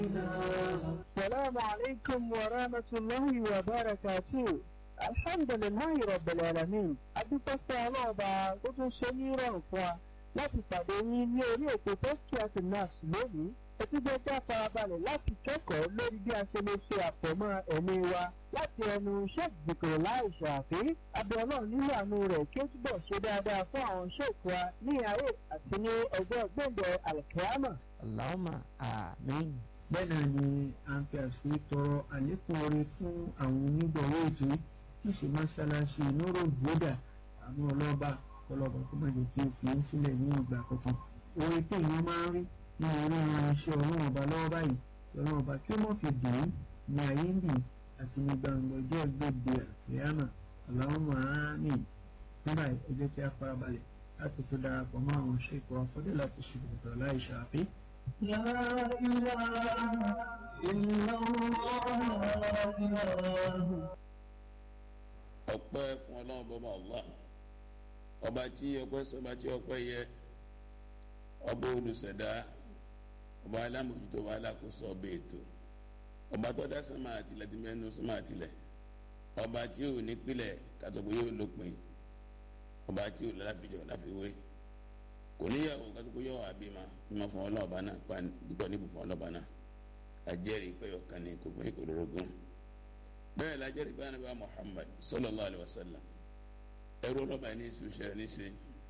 السلام عليكم ورحمة الله وبركاته الحمد لله رب العالمين adúpẹ́sẹ́ ọlọ́ọ̀bá tó tún ṣe ní ìrọ̀rùn fún wa láti pàdé yín ní orí ètò tẹ́síkíàtì nurse lónìí etí jẹ́ já farabalẹ̀ láti kẹ́kọ̀ọ́ lórí bí a ṣe lè ṣe àpọ̀mọ́ ẹ̀mí wa láti ẹnu sheikh zikr láì ṣàfi abiola nínú àánú rẹ̀ kí ó túbọ̀ ṣe dáadáa fún àwọn sheikh wa ní ayé àti ní ọjọ́ gbẹ̀ngẹ̀ alkiyama. Allahumma àmín. bẹ́ẹ̀ náà ni a ń fi àṣírí tọrọ àlékún orin fún àwọn onígbọ̀wọ́ ètò tí í ṣe mọ́ṣáláṣí nóró gbódà àwọn ọlọ́ba ọlọ́ba tó má jẹ́ kí o fi ń sílẹ̀ ní ìgbà kankan. orin tí èèyàn máa ń rí ní orí irinṣẹ́ ọlọ́run ọba lọ́wọ́ báyìí ọlọ́run ọba kí ó mọ̀ fi dùn ún ní ayé ń bì àti ní gbangba ọjọ́ gbèdé àfẹ́yàmà Allahumma àmín. nígbà ẹ jẹ́ kí a farabalẹ̀ láti tó darapọ̀ mọ́ àwọn ṣèkọ̀ afọ́dé láti ṣe ìbùdó láì ṣàfihàn. لا إله إلا الله لا إله ọpẹ́ fún Ọlọ́run bọba Allah ọba tí ọpẹ́ sọba tí ọpẹ́ yẹ ọba olùṣẹ̀dá ọba alámòjútó wa alákòóso ọba ètò ọba tó dá sánmà àtìlẹ̀ tí mẹ́nu sánmà àtìlẹ̀ ọba tí ò ní pilẹ̀ kátó pé yóò lópin ọba tí ò lálàfíjọ láfiwé kò níyàwó kátó pé yóò wà bímọ bímọ fún ọlọ́ọ̀bá náà pa púpọ̀ níbù fún ọlọ́ọ̀bá náà ajẹ́rìí pé ọ̀kan ní kò pé kò lórogún bẹ́ẹ̀ lájẹ́rìí bá nàbà Muhammad sallallahu alayhi wa sallam ẹrú ọlọ́ba ní ìṣú ṣẹlẹ̀ níṣe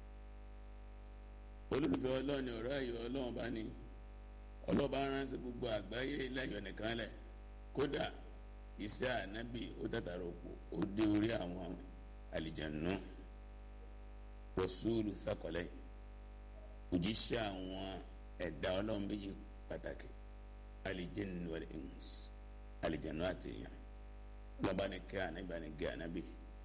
olólùfẹ́ ọlọ́run ní ọ̀rọ̀ ayọ̀ ọlọ́run bá ní ọlọ́ba ránṣẹ́ gbogbo àgbáyé láyọ̀ nìkan lẹ̀ kódà iṣẹ́ ànábì ó dàtàrà òpó ó dé orí àwọn àlìjànú rọ̀ṣúlù thaqalain òjíṣẹ́ àwọn ẹ̀dá ọlọ́run méjì pàtàkì alìjẹ́nu wal ins àlìjànú àti èèyàn lọ́ba ní kẹ́ ànábì bá ní gẹ́ ànábì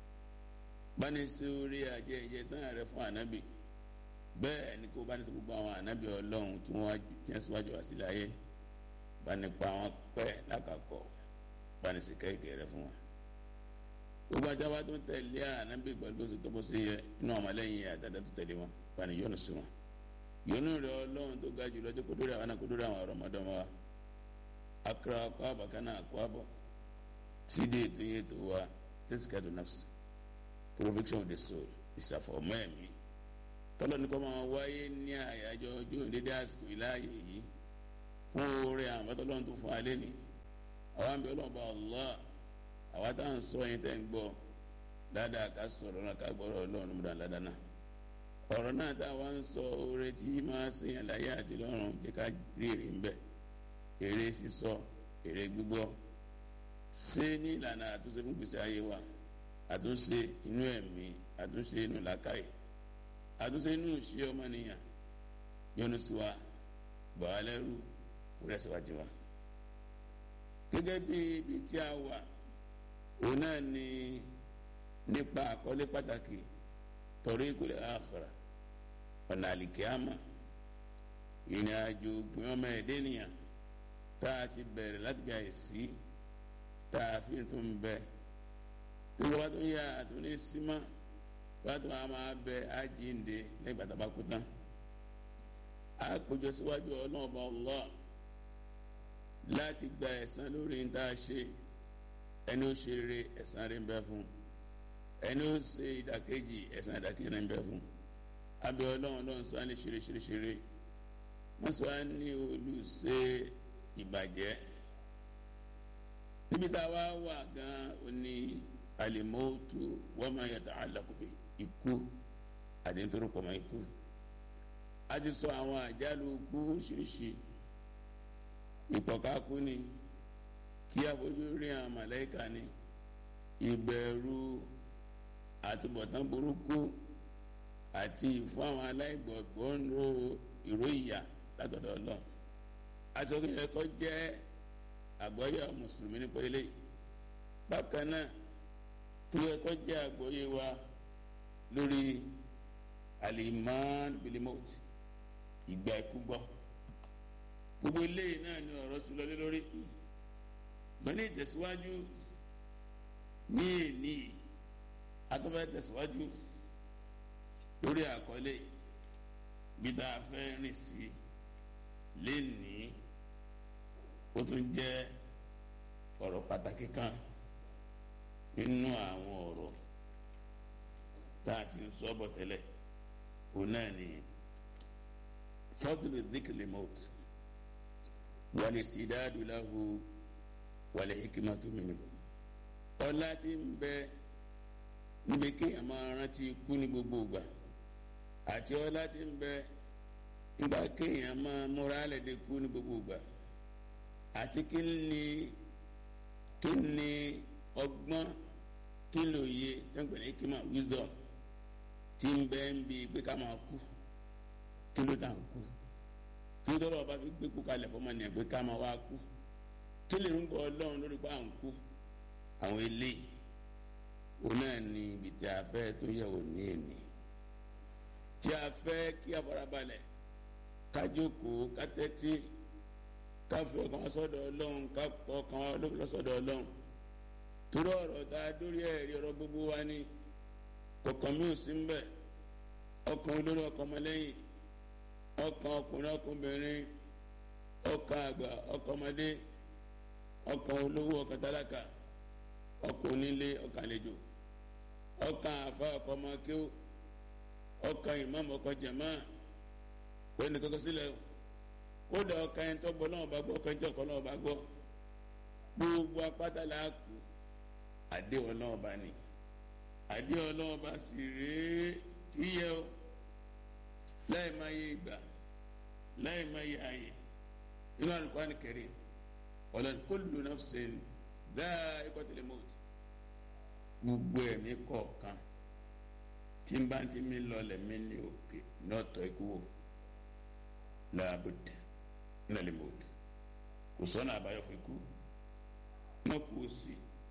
bá ní sí orí ajẹ́ ìjẹ́ tán rẹ fún ànábì bẹ́ẹ̀ ni kó bá ní sí gbogbo àwọn ànábì ọlọ́run tí wọ́n jẹ́ síwájú wá sílẹ̀ ayé bá ní pa wọn pẹ́ lákàkọ́ bá ní sí kẹ́kẹ́ rẹ fún wọn. gbogbo ajá wa tó ń tẹ̀lé ànábì pẹ̀lú oṣù tó bó ṣe yẹ inú àwọn ọmọlẹ́yìn àtàtà tó tẹ̀lé wọn bá ní yọ́nù sí wọn. yọ́nù rẹ ọlọ́run tó ga jù lọ́jọ́ kó dórí àwọn àkódórí àwọn ọ̀rọ̀mọdọ́mọ wa akara akọ abakana akọ abọ sídìí ètò yẹn tó wa tẹsíkàtò nafsi proviction of the soul ìṣàfọ̀mọ́ ẹ̀mí tọ́lọ́ ní kọ́ máa wáyé ní àyájọ́ ọjọ́ ìdédé àsìkò ìláàyè yìí fún oore àwọn tọ́lọ́ tó fún alẹ́ ni àwọn àmì ọlọ́ọ̀bá Allah àwa tá à ń sọ yín tẹ́ ń gbọ́ dáadáa ká sọ̀rọ̀ náà ká gbọ́rọ̀ ọlọ́run múdà ládàá náà ọ̀rọ̀ náà tá a wá ń sọ oore tí máa sèyàn láyé àti lọ́run jẹ́ ká rí èrè ń bẹ̀ èrè sísọ èrè gbígbọ́ ṣé ní ìlànà àtúnṣe fún gbèsè ayé wa àtúnṣe inú ẹ̀mí àtúnṣe inú làákàyè àtúnṣe inú ìṣe ọmọnìyàn yọ́nú sí wa bàá lẹ́rù wúrẹ́ síwájú wa. gẹ́gẹ́ bí ibi tí a wà òun náà ni nípa àkọlé pàtàkì tariqul akhirah ọ̀nà àlìkíyàmà ìrìn àjò ògbìn ọmọ ẹ̀dẹ́ nìyàn tá a ti bẹ̀rẹ̀ láti bí àìsí tá a fi tún bẹ́ẹ̀ tí wọ́n bá tó yá àtúní símá wọ́n tó máa máa bẹ àjíǹde lẹ́gbà tàbá kú tán a péjọ síwájú ọlọ́run bá Allah láti gba ẹ̀san lórí ní tá a ṣe ẹni ó ṣe rere ẹ̀san rẹ̀ ń bẹ fún ẹni ó ṣe ìdàkejì ẹ̀san ìdàkejì rẹ̀ ń bẹ fún abẹ́ ọlọ́run ọlọ́run sọ á ní ṣeré ṣeré ṣeré wọ́n sọ á ní olùṣe ìbàjẹ́ níbi tá a wá wà gan-an ó ní alimọ́tò wọ́n máa yàtọ̀ alákùbẹ̀ ikú àti nítorí pọ̀ mọ́ ikú a ti sọ àwọn àjálù ikú ṣíríṣì ìpọ̀kákú ni kí abojú rí àwọn màláìka ni ìbẹ̀rù àtúbọ̀tán burúkú àti ìfún àwọn aláìgbọ̀gbọ́ ń ro ìró ìyà látọ̀dọ̀ Ọlọ́run àti ọkùnrin ẹ̀kọ́ jẹ́ àgbọ́yé mùsùlùmí nípa eléyìí bákan náà tó yẹ kó jẹ́ àgbọ́yé wa lórí aliman bilimot ìgbà ikú gbọ́ gbogbo eléyìí náà ni ọ̀rọ̀ tún lọlé lórí gbẹ́ni ìtẹ̀síwájú ní èní atọ́fẹ́ tẹ̀síwájú lórí àkọlé bí tá a fẹ́ rìn sí lénìí ó tún jẹ́ ọ̀rọ̀ pàtàkì kan nínú àwọn ọ̀rọ̀ tá a ti ń sọ bọ̀ tẹ́lẹ̀ òun náà ni fadlu dhikri maut wal istidadu lahu wal hikmatu minhu ọlá tí ń bẹ níbi kéèyàn máa rántí ikú ní gbogbo ìgbà àti ọlá tí ń bẹ nígbà kéèyàn máa múra lẹ́dẹ̀ kú ní gbogbo ìgbà àti kí ni kí ni ọgbọ́n kí ló yẹ tẹ́gbẹ̀ẹ́ ní kí máa wisdom tí ń bẹ ń bi pé ká máa kú kí ló dà ń kú kí ló tọ́lọ́ bá fi gbé kú kalẹ̀ fọmọ nìyẹn pé ká máa wá kú kí lè ń gbọ́ ọlọ́run lórí pé à ń kú àwọn eléyìí òun náà ni ibi tí a fẹ́ tó yẹ̀ wò ní èní tí a fẹ́ kí a farabalẹ̀ ká jókòó ká tẹ́tí ká fi ọkàn wá sọ́dọ̀ ọlọ́run ká pọ̀ ọkàn wá lọ sọ́dọ̀ ọlọ́run torí ọ̀rọ̀ tá a dórí ẹ̀rí ọ̀rọ̀ gbogbo wa ni kọ̀ọ̀kan mi ò sí ń bẹ̀ ọkàn olórí ọkàn ọmọlẹ́yìn ọkàn ọkùnrin ọkùnrin ọkàn àgbà ọkàn ọmọdé ọkàn olówó ọkàn tálákà ọkàn onílé ọkàn àlejò ọkàn àfa ọkàn ọmọkéwò ọkàn ìmáàmù ọkàn jàmá wọ́n ní kọ́kọ́ sílẹ̀ kódà ọkàn ẹni tó gbọ́ náà bá gbọ́ ọkàn ìjọ kan náà bá gbọ́ gbogbo apáta là á kú àdéhùn náà bá ní àdéhùn náà bá sì rèé tíyẹ o láì máa yé ìgbà láì máa yé ààyè inú Al-Qur'an Karim ọ̀làní kullu nafsin dha'iqatul maut gbogbo ẹ̀mí kọ̀ọ̀kan tí n bá ti mi lọlẹ̀ mi ní òkè nọ́ọ̀tọ̀ ikú wò láàbùdà nílẹ̀ maut kò sọ́nà àbáyọ fún ikú náà kú òsì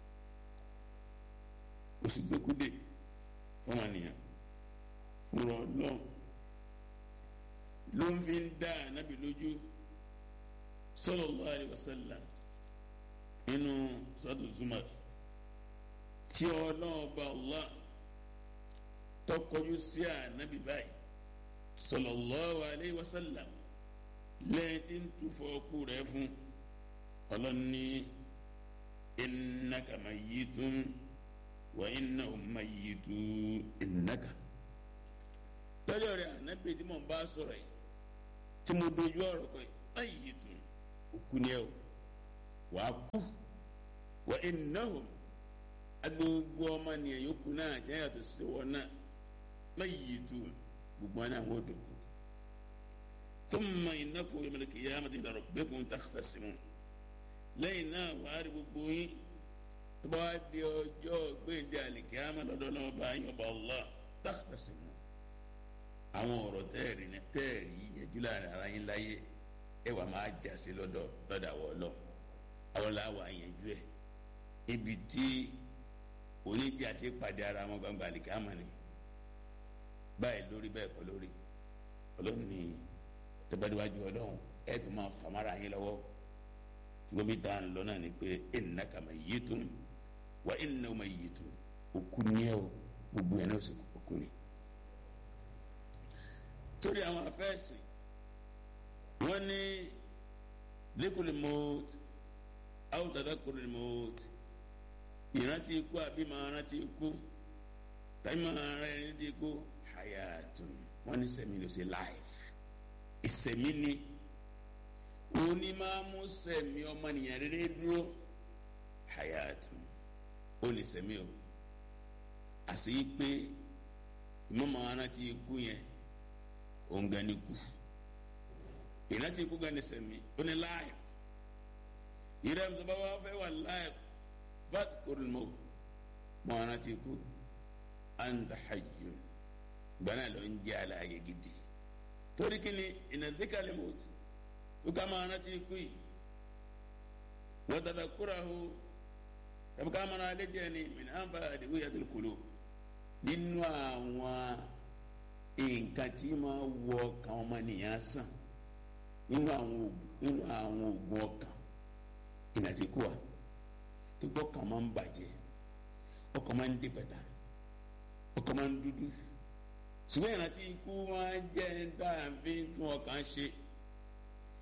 òsì gbẹ́kúdè fún àníyàn fúnra ọlọ́run ló ń fi ń dá ànábì lójú sallallahu alaihi wasallam nínú sọ́tò zumar tí ọlọ́run bá Allah tọkọjú sí ànábì báyìí sallallahu alaihi wasallam lẹ́yìn tí ń túfọ̀ ọkù rẹ̀ fún ọlọ́ni innaka mayyitun wa innahum mayyitun innaka lọ́jọ́ rẹ̀ ànábì tí mo bá sọ̀rọ̀ yìí tí mo dojú ọ̀rọ̀ kọ́ yìí mayyitun òkú ni ẹ o wàá kú wa innahum agbogbo ọmọ nìyẹn yòókù náà jẹ́ yàtọ̀ sí wọn náà mayyitun gbogbo wọn náà wọ́n dòkú thumma innakum yawmal qiyamati ila rabbikum takhtasimun lẹ́yìn náà wàá rí gbogbo yín tó bá di ọjọ́ gbẹ̀ndé àlìkíyàmá lọ́dọ̀ náà bá yín ọba Allah takhtasimun àwọn ọ̀rọ̀ tẹ́ẹ̀rì tẹ́ẹ̀rì yẹjú láàrin ara yín láyé ẹ wà máa jà sí lọ́dọ̀ lọ́dọ̀ àwọ̀ ọlọ́ àwọn làwọn àyànjú ẹ̀ ibi tí oníjà ti pàdé ara wọn gbangba àlìkíyàmá ni báyìí lórí bẹ́ẹ̀ kọ́ lórí ọlọ́run ní tẹ́bàdíwájú ọlọ́run ẹ̀ tó máa fàmárà yín lọ́wọ́ ṣùgbọ́n bí dáhùn lọ náà ni pé innaka mayyitun wa innahum mayyitun òkú ni ẹ o gbogbo ẹ̀ náà sì òkú ni. torí àwọn afẹ́sìn wọ́n ní dhikru al-maut aw tadhakkuru al-maut ìrántí ikú àbí máa rántí ikú tàbí máa rántí ikú hayatun wọ́n ní sẹ́mi ló ṣe life ìsẹ̀mí ni òní máa mú sẹ̀mí ọmọnìyàn rere dúró hayatun ó lè sẹ̀mí o àti pé ìmọ̀mọ́ arántí ikú yẹn òun gan ni kú ìrántí ikú gan ni sẹ̀mí ó ní life ìrẹ́ mi tó bá wá fẹ́ wà life fadhkurul maut mọ́ arántí ikú anta hayyun gbaná ló ń jẹ́ àlàyé gidi torí kí ni ìnàdíkàlẹ̀ mọ́tì tó ká máa rántí ikú yìí wọ́n dada kúra o tàbí ká máa rántí jẹ́ ni mìíràn àǹfà àdìgbò yàtọ̀ kúló nínú àwọn nǹkan tí máa wọ ọkàn ọmọnìyàn sàn nínú àwọn nínú àwọn oògùn ọkàn ìnàdíkù wa tó gbọ́ ọkàn máa ń bàjẹ́ ọkàn máa ń dìbẹ̀dà ọkàn máa ń dúdú ṣùgbọ́n ìrántí ikú wọn jẹ́ níta fi ń tún ọkàn ṣe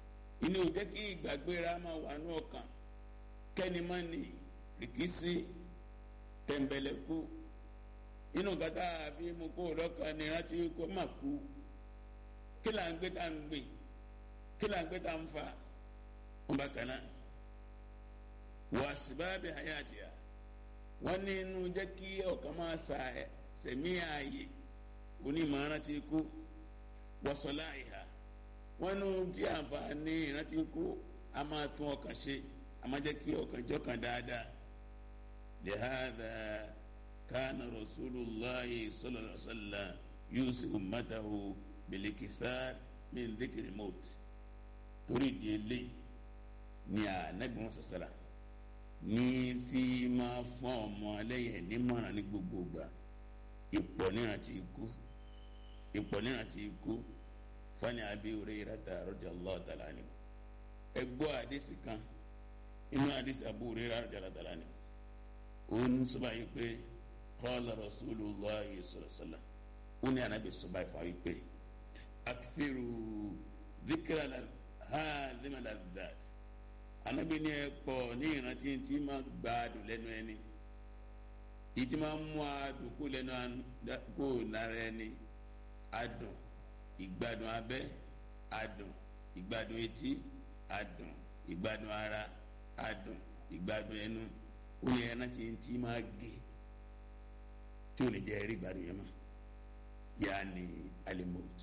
inú ò jẹ́ kí ìgbàgbéra máa wà ní ọkàn kẹ́ni má ní rìkísí tẹ̀m̀bẹ̀lẹ̀kú inú gàtà àbí mo kó lọ́kàn ní rántí kó má kú kí là ń gbé tá ń gbìn kí là ń gbé tá ń fa wọn bá kan náà wà síbáàbí hayatiya wọn ní inú jẹ́ kí ọkàn máa sa sẹ̀mí ààyè onímọ̀ rántí kú wọ́sọ̀lá ìhà wọn nù tí àǹfààní ìrántí kú a máa tún ọkàn ṣe a máa jẹ́ kí ọkàn jọkàn dáadáa lihada kana rasulullahi sallallahu alaihi wa sallam yusi ummatahu bilikithar min dhikri maut torí di eléyìí ni ànábì wọn sọsọlá ní fi máa fún ọmọ ẹlẹ́yìn nímọ̀ràn ní gbogbo ìgbà ipò nírántí ikú ipò nírántí ikú fani abi hurairata radiyallahu ta'ala anhu ẹgbọ́ àdìsí kan inú àdìsí abu hurairata radiyallahu ta'ala anhu òun sọba yìí pé qala rasulullah sallallahu alaihi wasallam ó ní ànábì sọba yìí fà yìí pé akfiru dhikra hadhima ladhat ànábì ní ẹ pọ̀ ní ìrántí tí máa gbádùn lẹ́nu ẹni ìtì máa mú adùn kó lẹ́nu kó lára ẹni adùn ìgbádùn abẹ́ adùn ìgbádùn etí adùn ìgbádùn ara adùn ìgbádùn ẹnu ó yẹ ẹran tí ń tí máa gé tí ò ní jẹ́ ẹrí ìgbádùn yẹn mọ́ yaani alimot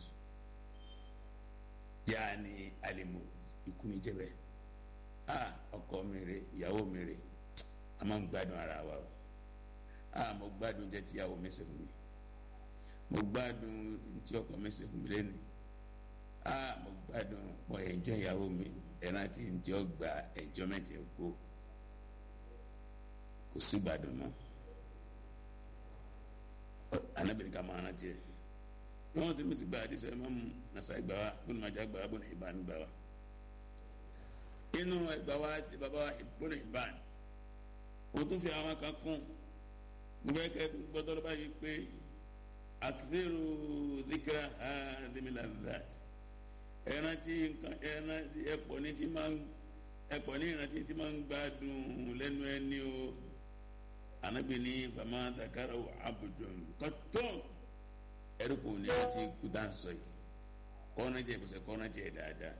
yaani alimot ikú ni jẹ́ bẹ́ẹ̀ a ọkọ mi rè ìyàwó mi rè a máa ń gbádùn ara wa o a mo gbádùn jẹ tí ìyàwó mi ṣe fún mi mo gbádùn tí ọkọ mi ṣe fún mi lẹ́nu a mo gbádùn mo ẹ̀jọ́ ìyàwó mi ẹ̀ràn tí n tí ó gba ẹ̀jọ́ mẹ́tẹ̀ kó kò sí gbádùn mọ́ anábìrin ká máa rántí ẹ̀ bí wọ́n ti mi sì gba àdìsọ ẹ̀ máa mú nasa ìgbà wa bó ni màá já gbà wa bó ni ìbá mi gbà wa inú ẹgbà wa ti bàbá wa bó ni ìbá mi o tún fi àwọn kan kún mo fẹ́ kẹ́ gbọ́dọ̀ lọ́ba yìí pé akifiru zikira hadimila that ẹrántí nǹkan ẹrántí ẹpọ ní ti máa ń ẹpọ ní ìrántí ti máa ń gbádùn lẹ́nu ẹni o anabi ní fama dakara wa abudun kọtọ ẹrú kò ní ẹrántí kú dáńsọ yìí kọ́nà jẹ ìbùsẹ̀ kọ́nà jẹ dáadáa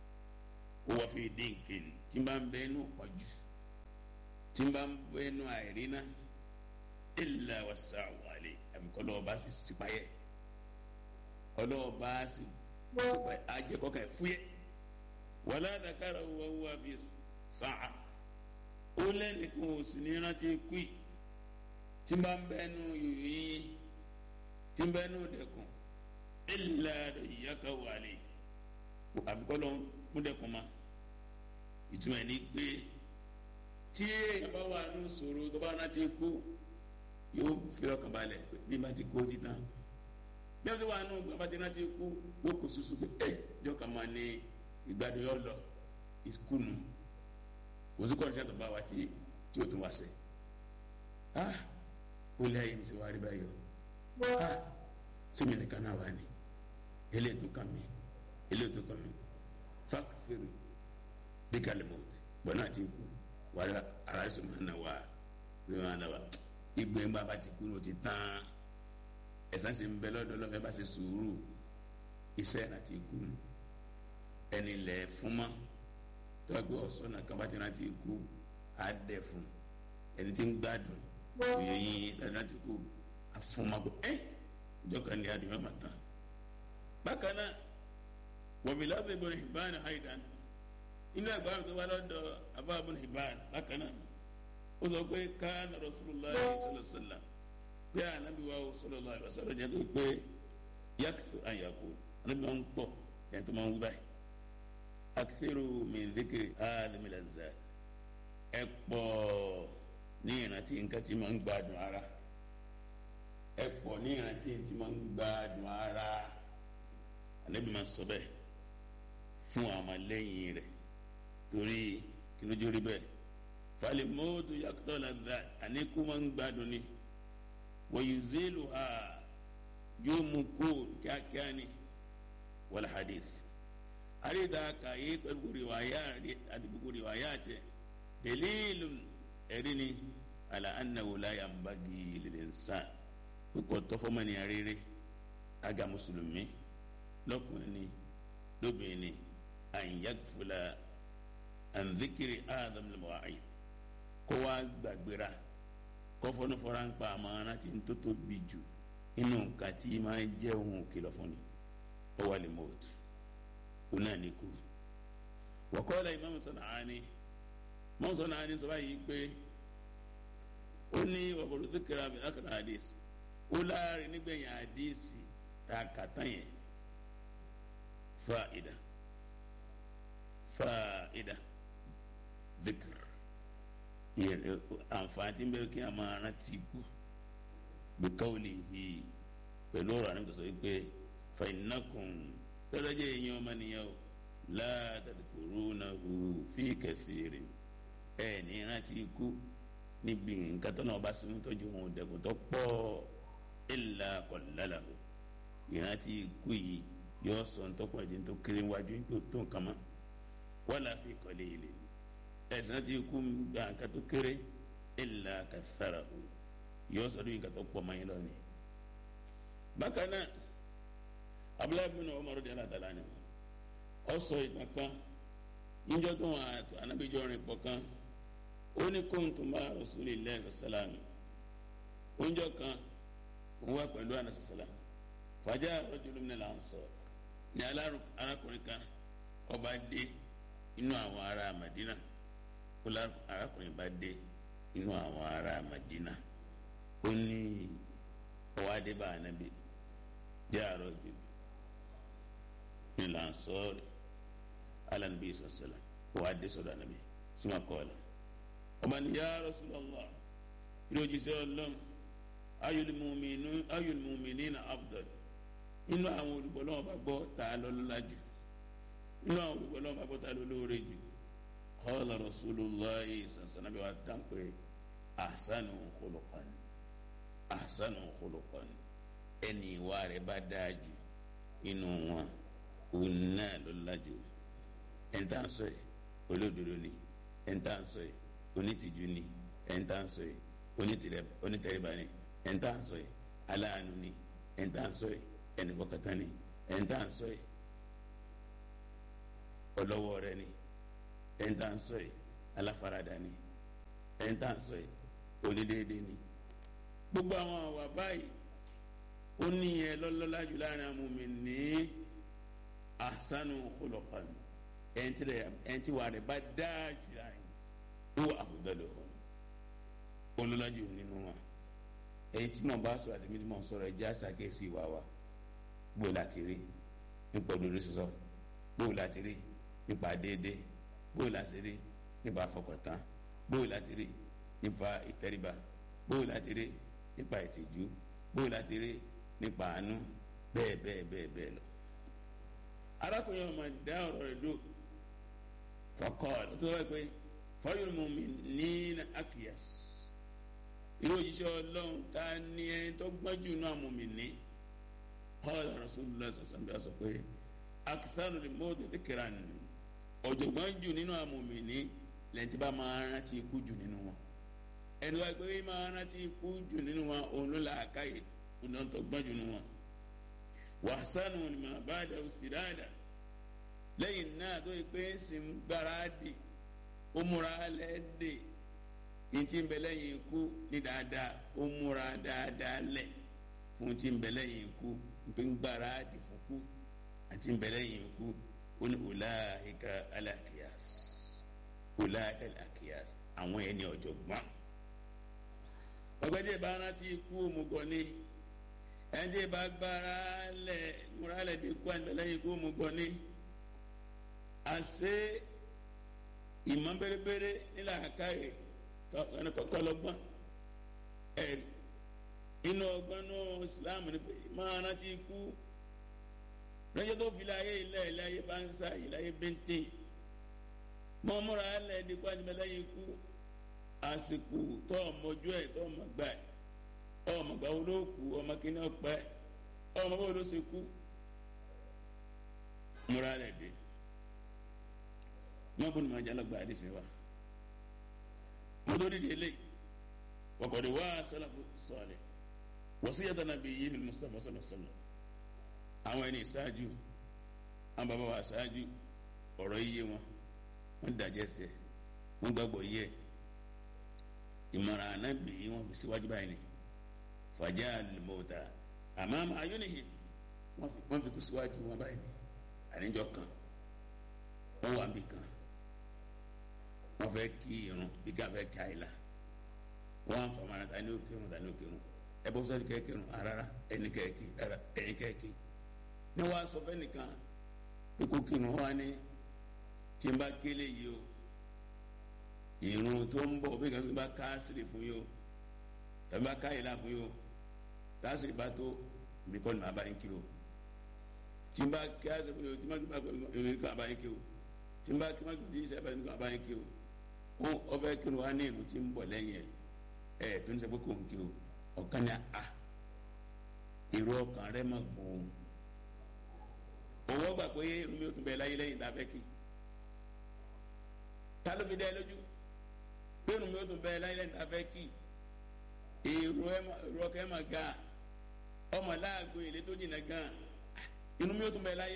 ó wà fi dín kéde tí n bá ń bẹ́ẹ̀ nù pọ̀jù tí n bá ń bẹ́ẹ̀ nù àìrí náà illa wasa'u alayhi àbí kọlọ ọba sì sípayẹ kọlọ ọba sì sípayẹ ajẹkọ kẹ fúyẹ wàlá dakara wa huwa fi sa'a ó lẹ́nu kí wọ́n sì ní rántí kú yìí tí n bá ń bẹ́nu yìnyín tí n bẹ́nu dẹkùn illa iyyaka wa alayhi àbí kọlọ múdẹkùn ma ìtumọ̀ ẹni gbé tí èèyàn bá wà ní ìṣòro tó bá rántí kú yóò fi ọkàn balẹ̀ bí bá ti kó ti tán bí wọ́n ti wà nù bí wọ́n ti rántí kú yóò kó susu pé ẹ jọ kà máa ní ìgbádùn yóò lọ ìkùnù kò sí kọ́ni sẹ́tọ̀ bá wa tí tí o tún wá sẹ́ ah ó lé ayé mi ti wá rí báyìí o ah sẹ́mi nìkan náà wà ní eléyìí tó kàn mí eléyìí tó kàn mí fákìfèrè bí kálí mọ́tì bọ́n náà ti kú wàhálà ara ẹ̀sùn máa ń nà wá ní wọn àdàbà igbe ńgbà bá ti kúrò ti tán ẹ̀san sì ń bẹ lọ́dọ̀ lọ́fẹ́ bá ṣe sùúrù iṣẹ́ náà ti kú ẹni lẹ̀ fún mọ́ tọ́gbẹ́ ọ̀sọ́nà kan bá ti náà ti kú á dẹ̀ fún ẹni tí ń gbádùn òye yín lẹ́nu náà ti kú àfọmọ́gbọ ẹ́ ìjọba ní adìyẹ máa tán bákan náà wọ̀bí lábẹ́ ibùdó ìbáni haidan inú ẹgbàá mi tó wá lọ́dọ̀ abá ibùdó ìbáni bákan náà ó sọ pé káàna rasulillah sallasala pé anabi wa sallallahu alaihi wasallam jẹ́ tó pé yakifu ayako anabi wa ń pọ̀ yẹn tó máa ń wí báyìí akifiru min dhikri hadhihi al-lazzat ẹ pọ̀ ní ìrántí nǹkan tí máa ń gbádùn ara ẹ pọ̀ ní ìrántí tí máa ń gbádùn ara anabi máa sọ bẹ́ẹ̀ fún àwọn ọmọlẹ́yìn rẹ̀ torí kí ló jórí bẹ́ẹ̀ falimotu yakutọ la da ani kuma ń gbádùn ni wayuzilu ha yóò mú kó kíákíá ni wal hadith àríta kàyé pẹ̀lú rìwáyà àti gbogbo rìwáyà tẹ dẹ̀lílù ẹ̀rí ni àlà annahu la yanbaghi lil insan pípọ̀ tọ́fọ́mọ́nìyàn rere aga mùsùlùmí lọ́kùnrin ni lóbìnrin ni an yaghfula an dhikri adam al-mawa'id kó wá gbàgbéra kó fọ́nufọ́ra ń pa àmàrà tí ń tó tóbi jù inú nǹkan tí máa ń jẹ́ ohun òkìlọ̀ fún ni ó wà lè mọ́ọ̀tù ó náà ní kú. wa qala Imam San'ani Imam San'ani sọ báyìí pé ó ní wàbọ̀dọ̀ dhikra bi akhir hadith ó láàrin nígbẹ̀yìn àdíìsì tá a kà tán yẹn fa'ida fa'ida dhikr àǹfààní bẹ́ẹ̀ kí a máa rántí kú bíkọ́wìlì yìí pẹ̀lú ọ̀rọ̀ àná tó sọ wípé fàìnákùn tọ́lọ́jẹ́ èèyàn ọmọnìyàn o látàkùrú náà hù fí kẹfìrì ẹ̀ ní rántí kú níbi nǹkan tó náà bá sinmi tọ́jú ohun dẹ̀kun tó pọ̀ ìlà kọ̀lálà o ìrántí kú yìí yóò sọ ń tọ́pọ̀ ẹ̀jẹ̀ tó kéré wájú nípò tó nǹkan mọ́ wọ́n là fi kọ́lé ilé ẹ̀sìn láti kú gba nǹkan tó kéré ìlà kàtàrà o yóò sọ lóyún nǹkan tó pọ̀ mọ́ yín lọ́ni. bákan náà abúlé bin Umar radiyallahu ta'ala anhu ọ sọ ìtàn kan níjọ́ tó wọn àtò anábìjọ́ rìn pọ̀ kan ó ní kuntu ma'a rasulillahi sallallahu oúnjẹ kan òun wà pẹ̀lú anasasala fàjà rajulun minal ansar ní arákùnrin kan ọba dé inú àwọn ará Madina ó arákùnrin bá dé inú àwọn ará Madina ó ní ọwọ́ adé bá anabi jẹ́ àrọ́ jù minal ansar alanabi sọ̀sọ̀lá ọwọ́ adé sọ̀dọ̀ anabi sima kọ́ọ̀lá ọba ní ya Rasulullah ilé òjíṣẹ́ ọlọ́run ayọ̀lùmùmìnì na afdal inú àwọn olùgbọ́lọ́wọ́ bá gbọ́ tá a lọ́lọ́lá jù inú àwọn olùgbọ́lọ́wọ́ bá gbọ́ tá a lọ́lọ́rẹ́ jù qala rasulullahi sànsànàbí wa dán pé ahsanu khuluqan ahsanu khuluqan ẹni ìwà rẹ̀ bá dáa jù inú wọn òun náà lọ́lọ́lá jù ẹ̀ńtà ń sọ yìí olódodo ni ẹ̀ńtà ń sọ yìí onítìjú ni ẹ̀ńtà ń sọ yìí onítẹ̀ríba ni ẹ̀ńtà ń sọ yìí aláàánú ni ẹ̀ńtà ń sọ yìí ẹnìfọkàtà ni ẹ̀ńtà ń sọ yìí ọlọ́wọ́ rẹ ni ẹ̀ńtà ń sọ yìí aláfaradà ni ẹ̀ńtà ń sọ yìí onídéédé ni gbogbo àwọn àwà báyìí ó ní yẹn lọ́lọ́lá jù láàrin àwọn mi ní ahsanu khuluqan ẹ̀ńtí wà rẹ̀ bá dáa jù láàrin ó àbúdọ́lọ́ olólájú nínú wọn èyí tí mo bá sọ àti mi tí mo sọ̀rọ̀ ẹ jẹ́ àṣàkíyèsí ìwà wa bó láti rí nípa òdodo sísọ bó láti rí nípa déédéé bó láti rí nípa àfọkàntán bó láti rí nípa ìtẹríba bó láti rí nípa ìtìjú bó láti rí nípa àánú bẹ́ẹ̀ bẹ́ẹ̀ bẹ́ẹ̀ bẹ́ẹ̀ lọ. arákùnrin ọmọ dá ọ̀rọ̀ rẹ̀ dó fọkọ́ ẹ̀ tó wáyé pé fọyín mu mi ní akíyàs irú òjíṣẹ́ ọlọ́run ta ni ẹni tó gbọ́n jù náà mú mi ní qala rasulullah sọ̀sán bí a sọ pé akitanu ni mo tètè kíra ni ọ̀jọ̀gbọ́n jù nínú àwọn mú mi ní lẹ́yìn tí bá máa rántí ikú jù nínú wọn ẹni wáyé pé máa rántí ikú jù nínú wọn òun ló la àkáyè òun náà tó gbọ́n jù nínú wọn wàhásánù ni màá bá dà sí dáadáa lẹ́yìn náà tó yẹ pé ń sìn gbáradì ó múra lẹ́ẹ̀dẹ̀ ntí ń bẹ lẹ́yìn ikú ní dáadáa ó múra dáadáa lẹ̀ fún tí ń bẹ lẹ́yìn ikú nípa ń gbáradì fún kú àti ń bẹ lẹ́yìn ikú ó ní ulaika alakiyas ulaika alakiyas àwọn ẹni ọ̀jọ̀gbọ́n ọgbẹ́dẹ́ bá rántí ikú òmùgọ̀ ni ẹni bá gbára lẹ̀ múra lẹ̀ bí ikú àti bẹ lẹ́yìn ikú òmùgọ̀ ni àṣẹ ìmọ̀ bẹ́rẹ́bẹ́rẹ́ nílà àkáyè kọlọgbọn ẹrí inú ọgbọ́n náà islam ni pé máa rántí ikú lọ́jọ́ tó fi láyé ilẹ̀ ilẹ̀ ayé bá ń sá ilẹ̀ ayé bẹ́ńtẹ́ mọ́ múra alẹ́ dípò àjùmọ̀lẹ́ yìí kú àsìkò tó ọmọjú ẹ̀ tó ọmọ gbà ẹ̀ ọmọ gbà wo ló kú ọmọ kíní ọpẹ́ ọmọ bó ló ṣe kú múra alẹ́ dé wọn bó ni màá jálọ gba àdìsí wa wọn tó dìde lé wọkọdé wá sálàfù sọọlẹ wasiyata nabiyyihi Mustafa sallallahu alaihi wasallam àwọn ẹni ìṣáájú àwọn bàbá wa ṣáájú ọ̀rọ̀ yíyé wọn wọn dàjẹ́ sẹ́ wọn gbàgbọ́ yẹ ìmọ̀ràn anábì wọn fi síwájú báyìí ni fàjà àlùmọ̀ọ́ta àmọ́ àmọ́ ayọ́nìyí wọ́n fi kú síwájú wọn báyìí ni àníjọ kan wọ́n wà níbi kan wọ́n fẹ́ kí irun bí ká fẹ́ kí àìlà wọ́n á fọmọ ara tani ó kírun tani ó kírun ẹ bọ́ sọ́ọ́ kẹ́ kírun rárá ẹni kẹ́ kí rárá ẹni kẹ́ kí ní wàá sọ fẹ́ nìkan pé kó kírun wá ní tí n bá kélé yìí o irun tó ń bọ̀ bí kan bá ká sílẹ̀ fún yìí o tàbí bá ká àìlà fún yìí o tásìrì bá tó ibi kọ́ ni màá bá yín kí o tí n bá kí á sọ fún yìí o tí n bá kí má èmi kọ́ àbá yín kí o tí n bá kí má kí sẹ́ bá yín kọ́ àbá yín kí o wọn ọbẹ̀ kí ni wọ́n á ní ìlú tí ń bọ̀ lẹ́yìn ẹ̀ ẹ̀ tó ń sọ pé kò ń kí o ọ̀kan ní a èrò ọkàn rẹ má gbọ́n o òwò gbà pé irun mi ò tún bẹ láyé lẹ́yìn tá a fẹ́ kí ta ló fi dá ẹ lójú pé irun mi ò tún bẹ láyé lẹ́yìn tá a fẹ́ kí èrò ọkàn ẹ má ga ọmọ láàgbo èlé tó jìnnà gan irun mi ò tún bẹ láyé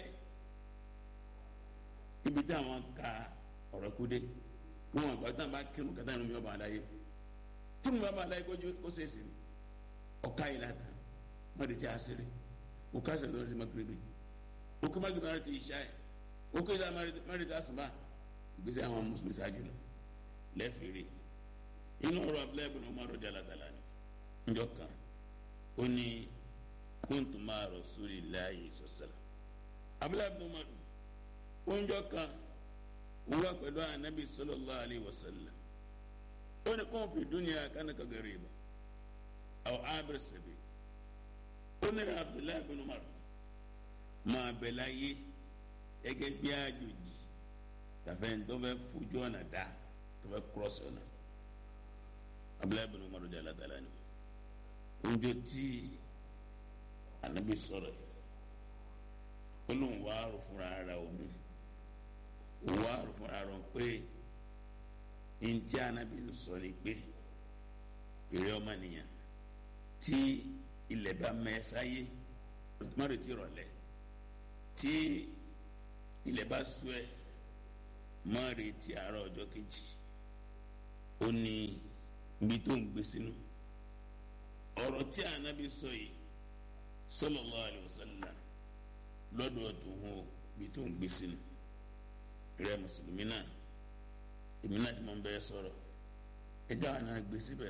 ibi tí àwọn ka ọ̀rọ̀ kú dé kí wọn àgbà tí wọn bá kírun kẹta irun mi ọba àdáyé tí mo bá bá àdáyé kójú ó ṣe é ṣe ọ̀ka yìí láta má di tí a ṣeré òkà ṣe lọ́dọ̀ tí ma kiri bi òkè má gbé ti ìṣá yẹ òkè ìṣá má di tí a sùn bá ìgbésẹ̀ àwọn mùsùlùmí ṣáájú nù lẹ́fìrí inú ọ̀rọ̀ abúlé ibùdó ọmọ àròjà látàlá ni njọ́ kan ó ní kóńtù máa Rasulillahi sọ̀sẹ̀lá abúlé ibùdó ọmọ àròjà oúnjẹ kan wọ́n wá pẹ̀lú anabi sallallahu alayhi wa sallam ó ní kó fi dúnìá kánaka gariba aw abir sabi ó ní abdullahi bin umar máa bẹ̀ láyé gẹ́gẹ́ bí àjòjì tàfẹ́ tó fẹ́ fojú ọ̀nà dá tó fẹ́ kúrọ́sì ọ̀nà abdullahi bin umar jẹ́ alátàlá ni oúnjẹ tí anabi sọ̀rọ̀ yìí ó lóun wá rò fúnra ara òun wà fúnra rọ pé ntí anabi ń sọ ni pé èrè ọmọ nìyẹn tí ilẹ̀ bá mẹ́sáyé lọ́tùmọ́rì ti rọ̀lẹ́ tí ilẹ̀ bá sú ẹ mọ́rì ti àárọ̀ ọjọ́ kejì ó ní ibi tó ń gbé sínú ọ̀rọ̀ tí anabi sọ yìí sallallahu alaihi wasallam lọ́dọ̀ tó hàn ibi tó ń gbé sínú rẹ mùsùlùmí náà èmi náà ti mọ bẹ́ẹ̀ sọ̀rọ̀ ẹjọ́ àná gbé síbẹ̀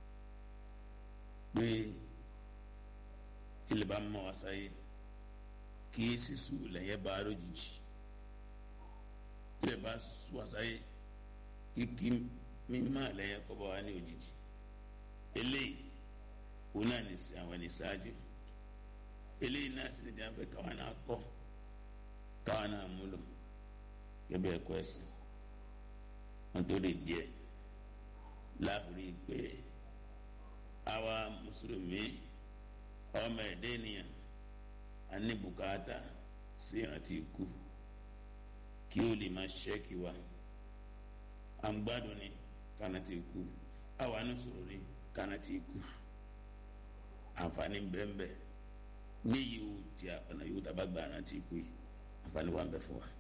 pé tilẹ̀ bá mọ wá sáyé kí sísú lẹ́yẹ bá lójijì tilẹ̀ bá sú wá sáyé kíkí mímọ́ lẹ́yẹ kọ́ bá wá ní òjijì eléyìí òun náà ní sí àwọn ẹni ṣáájú eléyìí náà sì ní jáfẹ́ káwọn náà kọ́ káwọn náà múlò gẹ́gẹ́ ẹ̀kọ́ ẹ̀sìn wọn tó lè díẹ̀ láàbùrí pé àwa mùsùlùmí ọmọ ẹ̀dẹ́ ènìyàn a ní bùkátà sí ìrántí ikú kí ó lè máa ṣẹ́kì wa à ń gbádùn ní kánàtì ikú àwa ní sọ̀rọ̀ ní kánàtì ikú àǹfààní bẹ́ẹ̀ ní yìí ó ti ọ̀nà yóò tàbá gba àrántí ikú yìí àǹfààní wa ń bẹ fún wa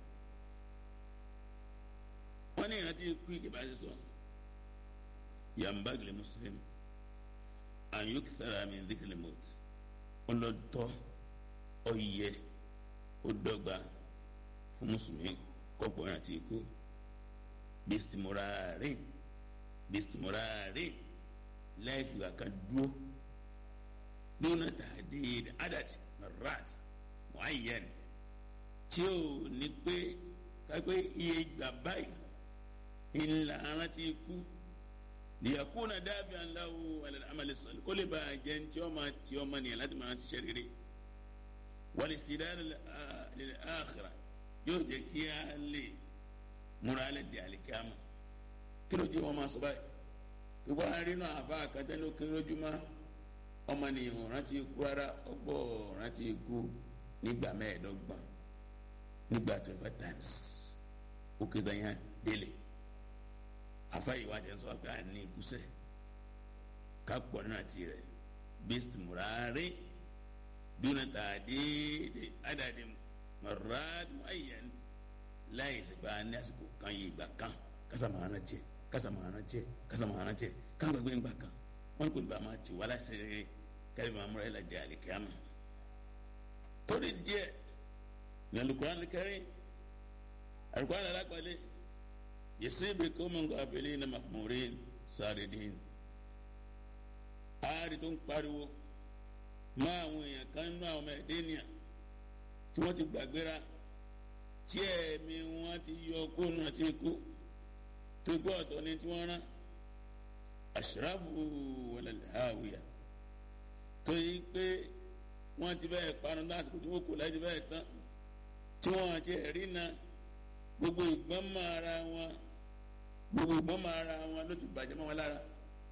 wọ́n ní ìrántí ikú ìjọba ṣe sọ yambagile muslim an yukthara min dhikri mot ọlọ́tọ̀ ọyẹ ó dọ́gba fún mùsùlùmí kọ́pọ̀ ìrántí ikú bistimurari bistimurari láìpẹ́ ìgbà kan dúró dúnà tahdid adad marat muayyan tí ó ní pé kápẹ́ iye ìgbà báyìí ńlá arántí ikú liyakuna dabi'an lahu ala al-amali salih kó lè bá a jẹ́ ntí ọmọ tí ọmọ nìyẹn láti máa ṣiṣẹ́ rere wal istidad lil akhirah yóò jẹ́ kí a lè múra alẹ́ di àlìkámà kí ló jẹ́ wọn máa sọ báyìí kí wọ́n á rí náà àbá àkàtà ní òkè lójúmọ́ ọmọ nìyẹn rántí ikú rárá ọgbọ́ rántí ikú nígbà mẹ́ẹ̀ẹ́dọ́gbọ̀n nígbà twenty five times ó kéde yẹn délé àfáyé wa jẹ́ sọ pé a ní ikúsẹ̀ ká pọ̀ nínú àti rẹ̀ bísí mùràrí dúnà tàdéédé ádàdé mọ̀ràdì ayẹn láyé sèpá ní àsìkò kan yìí ìgbà kan kásámàánà jẹ kásámàánà jẹ kásámàánà jẹ káńgbàgbé ńgbà kan wọn kò ní bá máa ti wá láìsí rere kẹlẹ máa múra ẹlẹdẹ àlìkíámà torí díẹ̀ ní Al-Qur'an Karim Al-Qur'an alápàlẹ yẹsẹbẹ kọmọǹkọ abẹlẹ ní mahmurin sárédìn ààrẹ tó ń pariwo máa àwọn èèyàn kan nínú àwọn ọmọ ẹdẹ nìyà tí wọn ti gbàgbéra tí ẹ̀mí wọn ti yọ kóònù àti ikú tó gbọ́ ọ̀tọ̀ ní tí wọ́n rán ashrafu wala hawiya tó yí pé wọ́n ti bẹ́ẹ̀ parun lásìkò tí wọ́n kò láti bẹ́ẹ̀ tán tí wọ́n ti rí na gbogbo ìgbọ́n mọ́ ara wọn gbogbo ìgbọ́n mọ́ ara wọn ló ti bàjẹ́ mọ́ wọn lára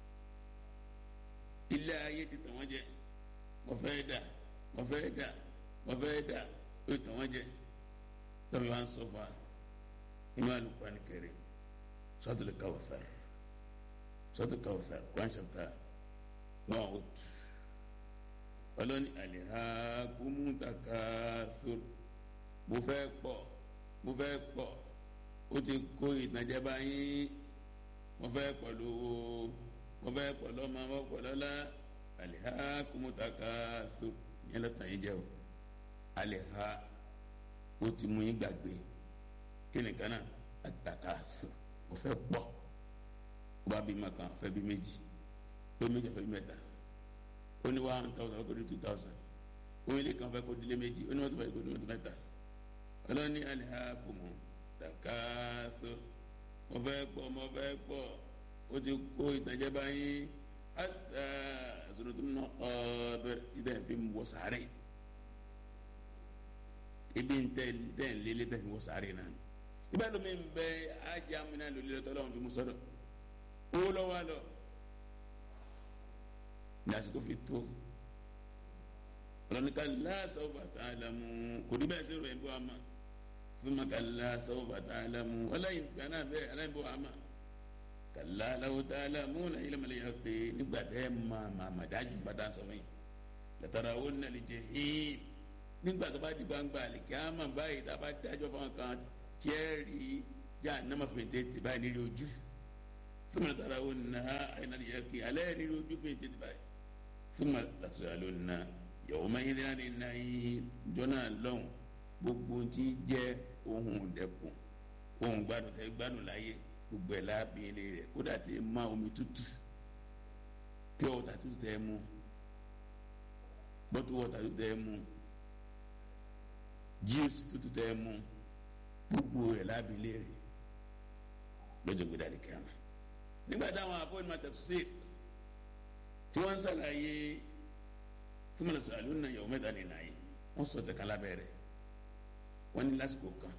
ilé ayé ti tàn wọ́n jẹ wọ́n fẹ́ dà wọ́n fẹ́ dà wọ́n fẹ́ dà ó tàn wọ́n jẹ lọ́bi wa ń sọ fún wa inú Al-Qur'an Karim Suratul Kawthar Suratul Kawthar Quran chapter one oh two ọlọ́ni alihakumu takathur mo fẹ́ pọ̀ mo fẹ́ pọ̀ ó ti kó ìtànjẹ báyìí mo fẹ́ pọ̀ lówó mo fẹ́ pọ̀ lọ́mọ mo pọ̀ lọ́lá alihakumu takathur yẹn lọ́tàn yìí jẹ́ o aliha ó ti mú yín gbàgbé kí ni kan náà atakathur mo fẹ́ pọ̀ ó bá bí ma kan fẹ́ bí méjì ó méjì fẹ́ bí mẹ́ta ó ní one thousand kó di two thousand ó ilé kan fẹ́ kó di lé méjì ó ní mọ́tò fẹ́ kó di mọ́tò mẹ́ta ọlọ́ni alihakumu takathur mo fẹ́ pọ̀ mo fẹ́ pọ̀ ó ti kó ìtànjẹ báyìí ata sọdọ̀tún náà ọ̀bẹ tí dẹ́n fi wọ sáré ibi ntẹ dẹ́n lélẹ̀ dẹ́n fi wọ sáré náà ibà lómi ń bẹ ajá mi náà lórí lọ́tọ́ lọ́wọ́ fi mú sọ́dọ̀ owó lọ́wọ́ lọ ní àsìkò fi tó ọlọ́ni kalla sawfa ta'lamu kò ní bẹ́ẹ̀ sẹ́rù ẹ̀ bọ́ àmà thumma kalla sawfa ta'lamu ọlọ́yin gbaná bẹ́ẹ̀ aláyin bọ́ àmà kalla law ta'lamuna ilmal yaqin nígbà tẹ́ ẹ̀ máa máa máa dájú bàtà sọ fún yín latarawunna al-jahim nígbà tó bá di gbangba àlìkí àmà báyìí tá a bá dájọ́ fún kan tiẹ́rì jahannama fètè tì báyìí nílé ojú thumma latarawunnaha aynal yaqin alẹ́ nílé ojú fètè tì báyìí thumma latus'alunna yawma idhin 'anil na'im jọ́nà lọ́hùn gbogbo tí jẹ́ ohun dẹkùn ohun gbádùn tẹ gbádùn láyé gbogbo ẹ̀ láàbí ilé rẹ̀ kódà tí ẹ má omi tútù pure water tútù tẹ mú bottle water tútù tẹ mú juice tútù tẹ mú gbogbo ẹ̀ láàbí ilé rẹ̀ lọ́jọ́ gbé dàlí kíámà nígbà táwọn afọ́nimọ̀ tafsir tí wọ́n ń sàlàyé túmọ̀lá sàlù náà yàwó mẹ́ta nìyà yìí wọ́n sọ tẹ̀ka lábẹ́rẹ́ wọ́n ní lásìkò kan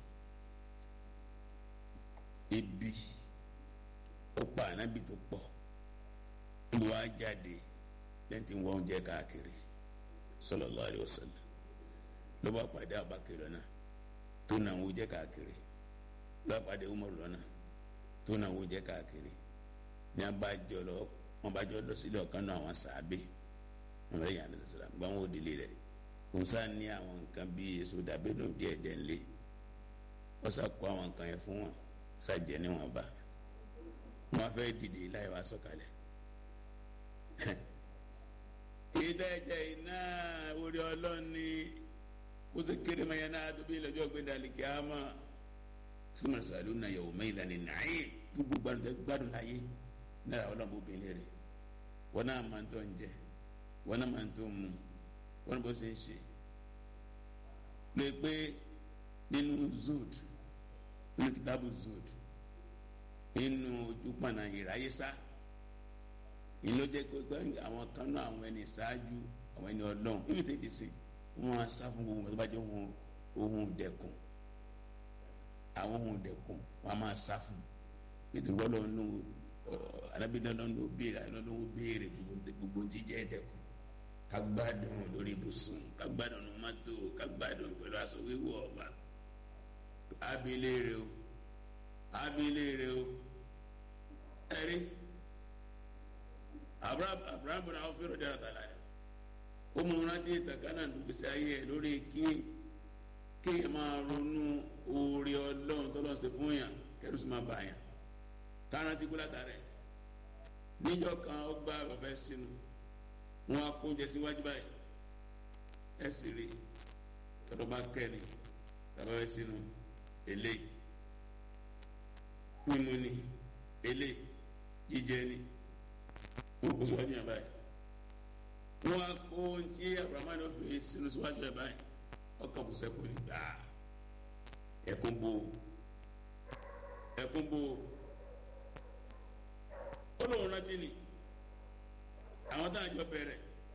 ebi ó pa ànábì tó pọ̀ níbi wàá jáde lẹ́yìn tí wọ́n jẹ́ káàkiri sallallahu alaihi wasallam ló bá pàdé Abubakar lọ́nà tó náà wọ́n jẹ́ káàkiri ló bá pàdé Umar lọ́nà tó náà wọ́n jẹ́ káàkiri ní abájọ lọ wọ́n bá jọ lọ sílẹ̀ ọ̀kan náà àwọn sàábẹ́ wọn lè yàn ní sọsọlá gbọ́n wọn ò délé rẹ̀ kùnsá ní àwọn nǹkan bíi èso dàbínú díẹ̀ díẹ̀ ńlẹ̀ wọ́n sá kó àwọn nǹkan yẹn fún wọn sàjẹ́ níwọ̀n bá wọn fẹ́ dìde láì wá sọ̀kalẹ̀ ìdájẹ́ iná orí ọlọ́ni kó sì kéré mayẹ náà tó bí lọ́jọ́ gbẹ̀dẹ̀ àlìkí àmà súnmọ́ sàlù náà yẹ̀wò mẹ́yìlá ní nàáyé gbogbo gbádùn láyé náà ọlọ́mọ obìnrin rẹ̀ wọn náà máa ń tọ́ ń jẹ wọn náà máa ń tó mu wọn bó ṣe ń ṣe lè pé nínú zood nínú kitabu zood nínú ojúpọ̀nà ìráyésá ìlú jẹ́ pé àwọn kan náà àwọn ẹni ṣáájú àwọn ẹni ọlọ́run níbi tètè sí wọn á sá fún gbogbo tó bá jẹ́ ohun ohun dẹkùn àwọn ohun dẹkùn wọn á máa sá fún nítorí wọn lọ́ọ́ nù alábìnrin lọ́ọ́ nù béèrè lọ́ọ́ béèrè gbogbo tí jẹ́ dẹkùn kagbádùn lórí ibùsùn kagbádùn ní mọ́tò kagbádùn pẹ̀lú aṣọ wíwọ̀ ọba abilé rẹ o abilé rẹ o ẹrí abraham bọ̀dọ̀ àwọn fẹ́ràn dára tààlà rẹ ó mú rántí ìtàkánná gbèsè ayé ẹ lórí kí kí ẹ máa ronú oore ọlọ́run tọ́lọ́ ṣe fún yàn kẹrù sì máa bà yàn kára ti kú látàrẹ níjọ́ kan ó gbá bàbá ẹ sínú wọn á kó oúnjẹ síwájú báyìí ẹ sì rí tọ́lọ́ bá kẹ́ni bàbá ẹ sínú eléyìí mímu ni eléyìí jíjẹ ni wọn kó síwájú yàn báyìí wọn á kó ohun tí abrahamu náà fi sínú síwájú yàn báyìí ọkàn kò sẹ́kù ní gbàá ẹkún bò ẹkún bò ó lóun rántí ni àwọn tá a jọ bẹ̀rẹ̀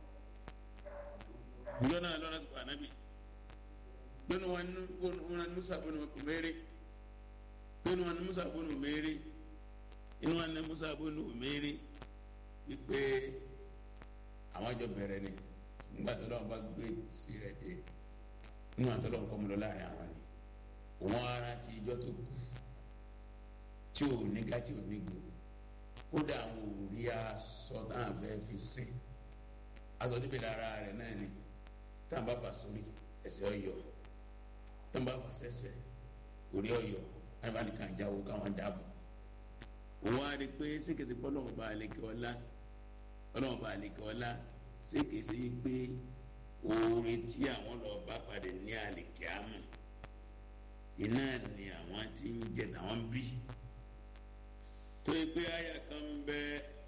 njọ náà lọ́nà sọ̀rọ̀ ànábì gbẹ́nu wọn ní musa bọ́nu mẹ́rẹ́ gbẹ́nu wọn ní musa bọ́nu mẹ́rẹ́ inú wọn ní musa bọ́nu mẹ́rẹ́ wípé àwọn jọ bẹ̀rẹ̀ ni nígbà tó lọ́wọ́ bá gbé sí rẹ̀ dé inú àtọ́lọ́ nǹkan mú lọ láàrin àwọn ni òun ara ti ijọ́ tó kù tí ò ní gá tí ò ní gbò kódà àwọn òrí aṣọ táwọn fẹ́ fi sìn aṣọ níbi lára rẹ̀ náà ni táwọn bá fà sórí ẹsẹ̀ ọ̀yọ́ táwọn bá fà sẹ́sẹ̀ orí ọ̀yọ́ àyùbá nìkan jáwó káwọn dáàbò òun á rí i pé sékèsè pé ọlọ́run bá àlekè ọlá ọlọ́run bá àlekè ọlá sékèsè yìí pé oore tí àwọn lọ bá padà ní àlekè àmọ́ iná ni àwọn tí ń jẹ táwọn bí tó yẹ pé àyà kan ń bẹ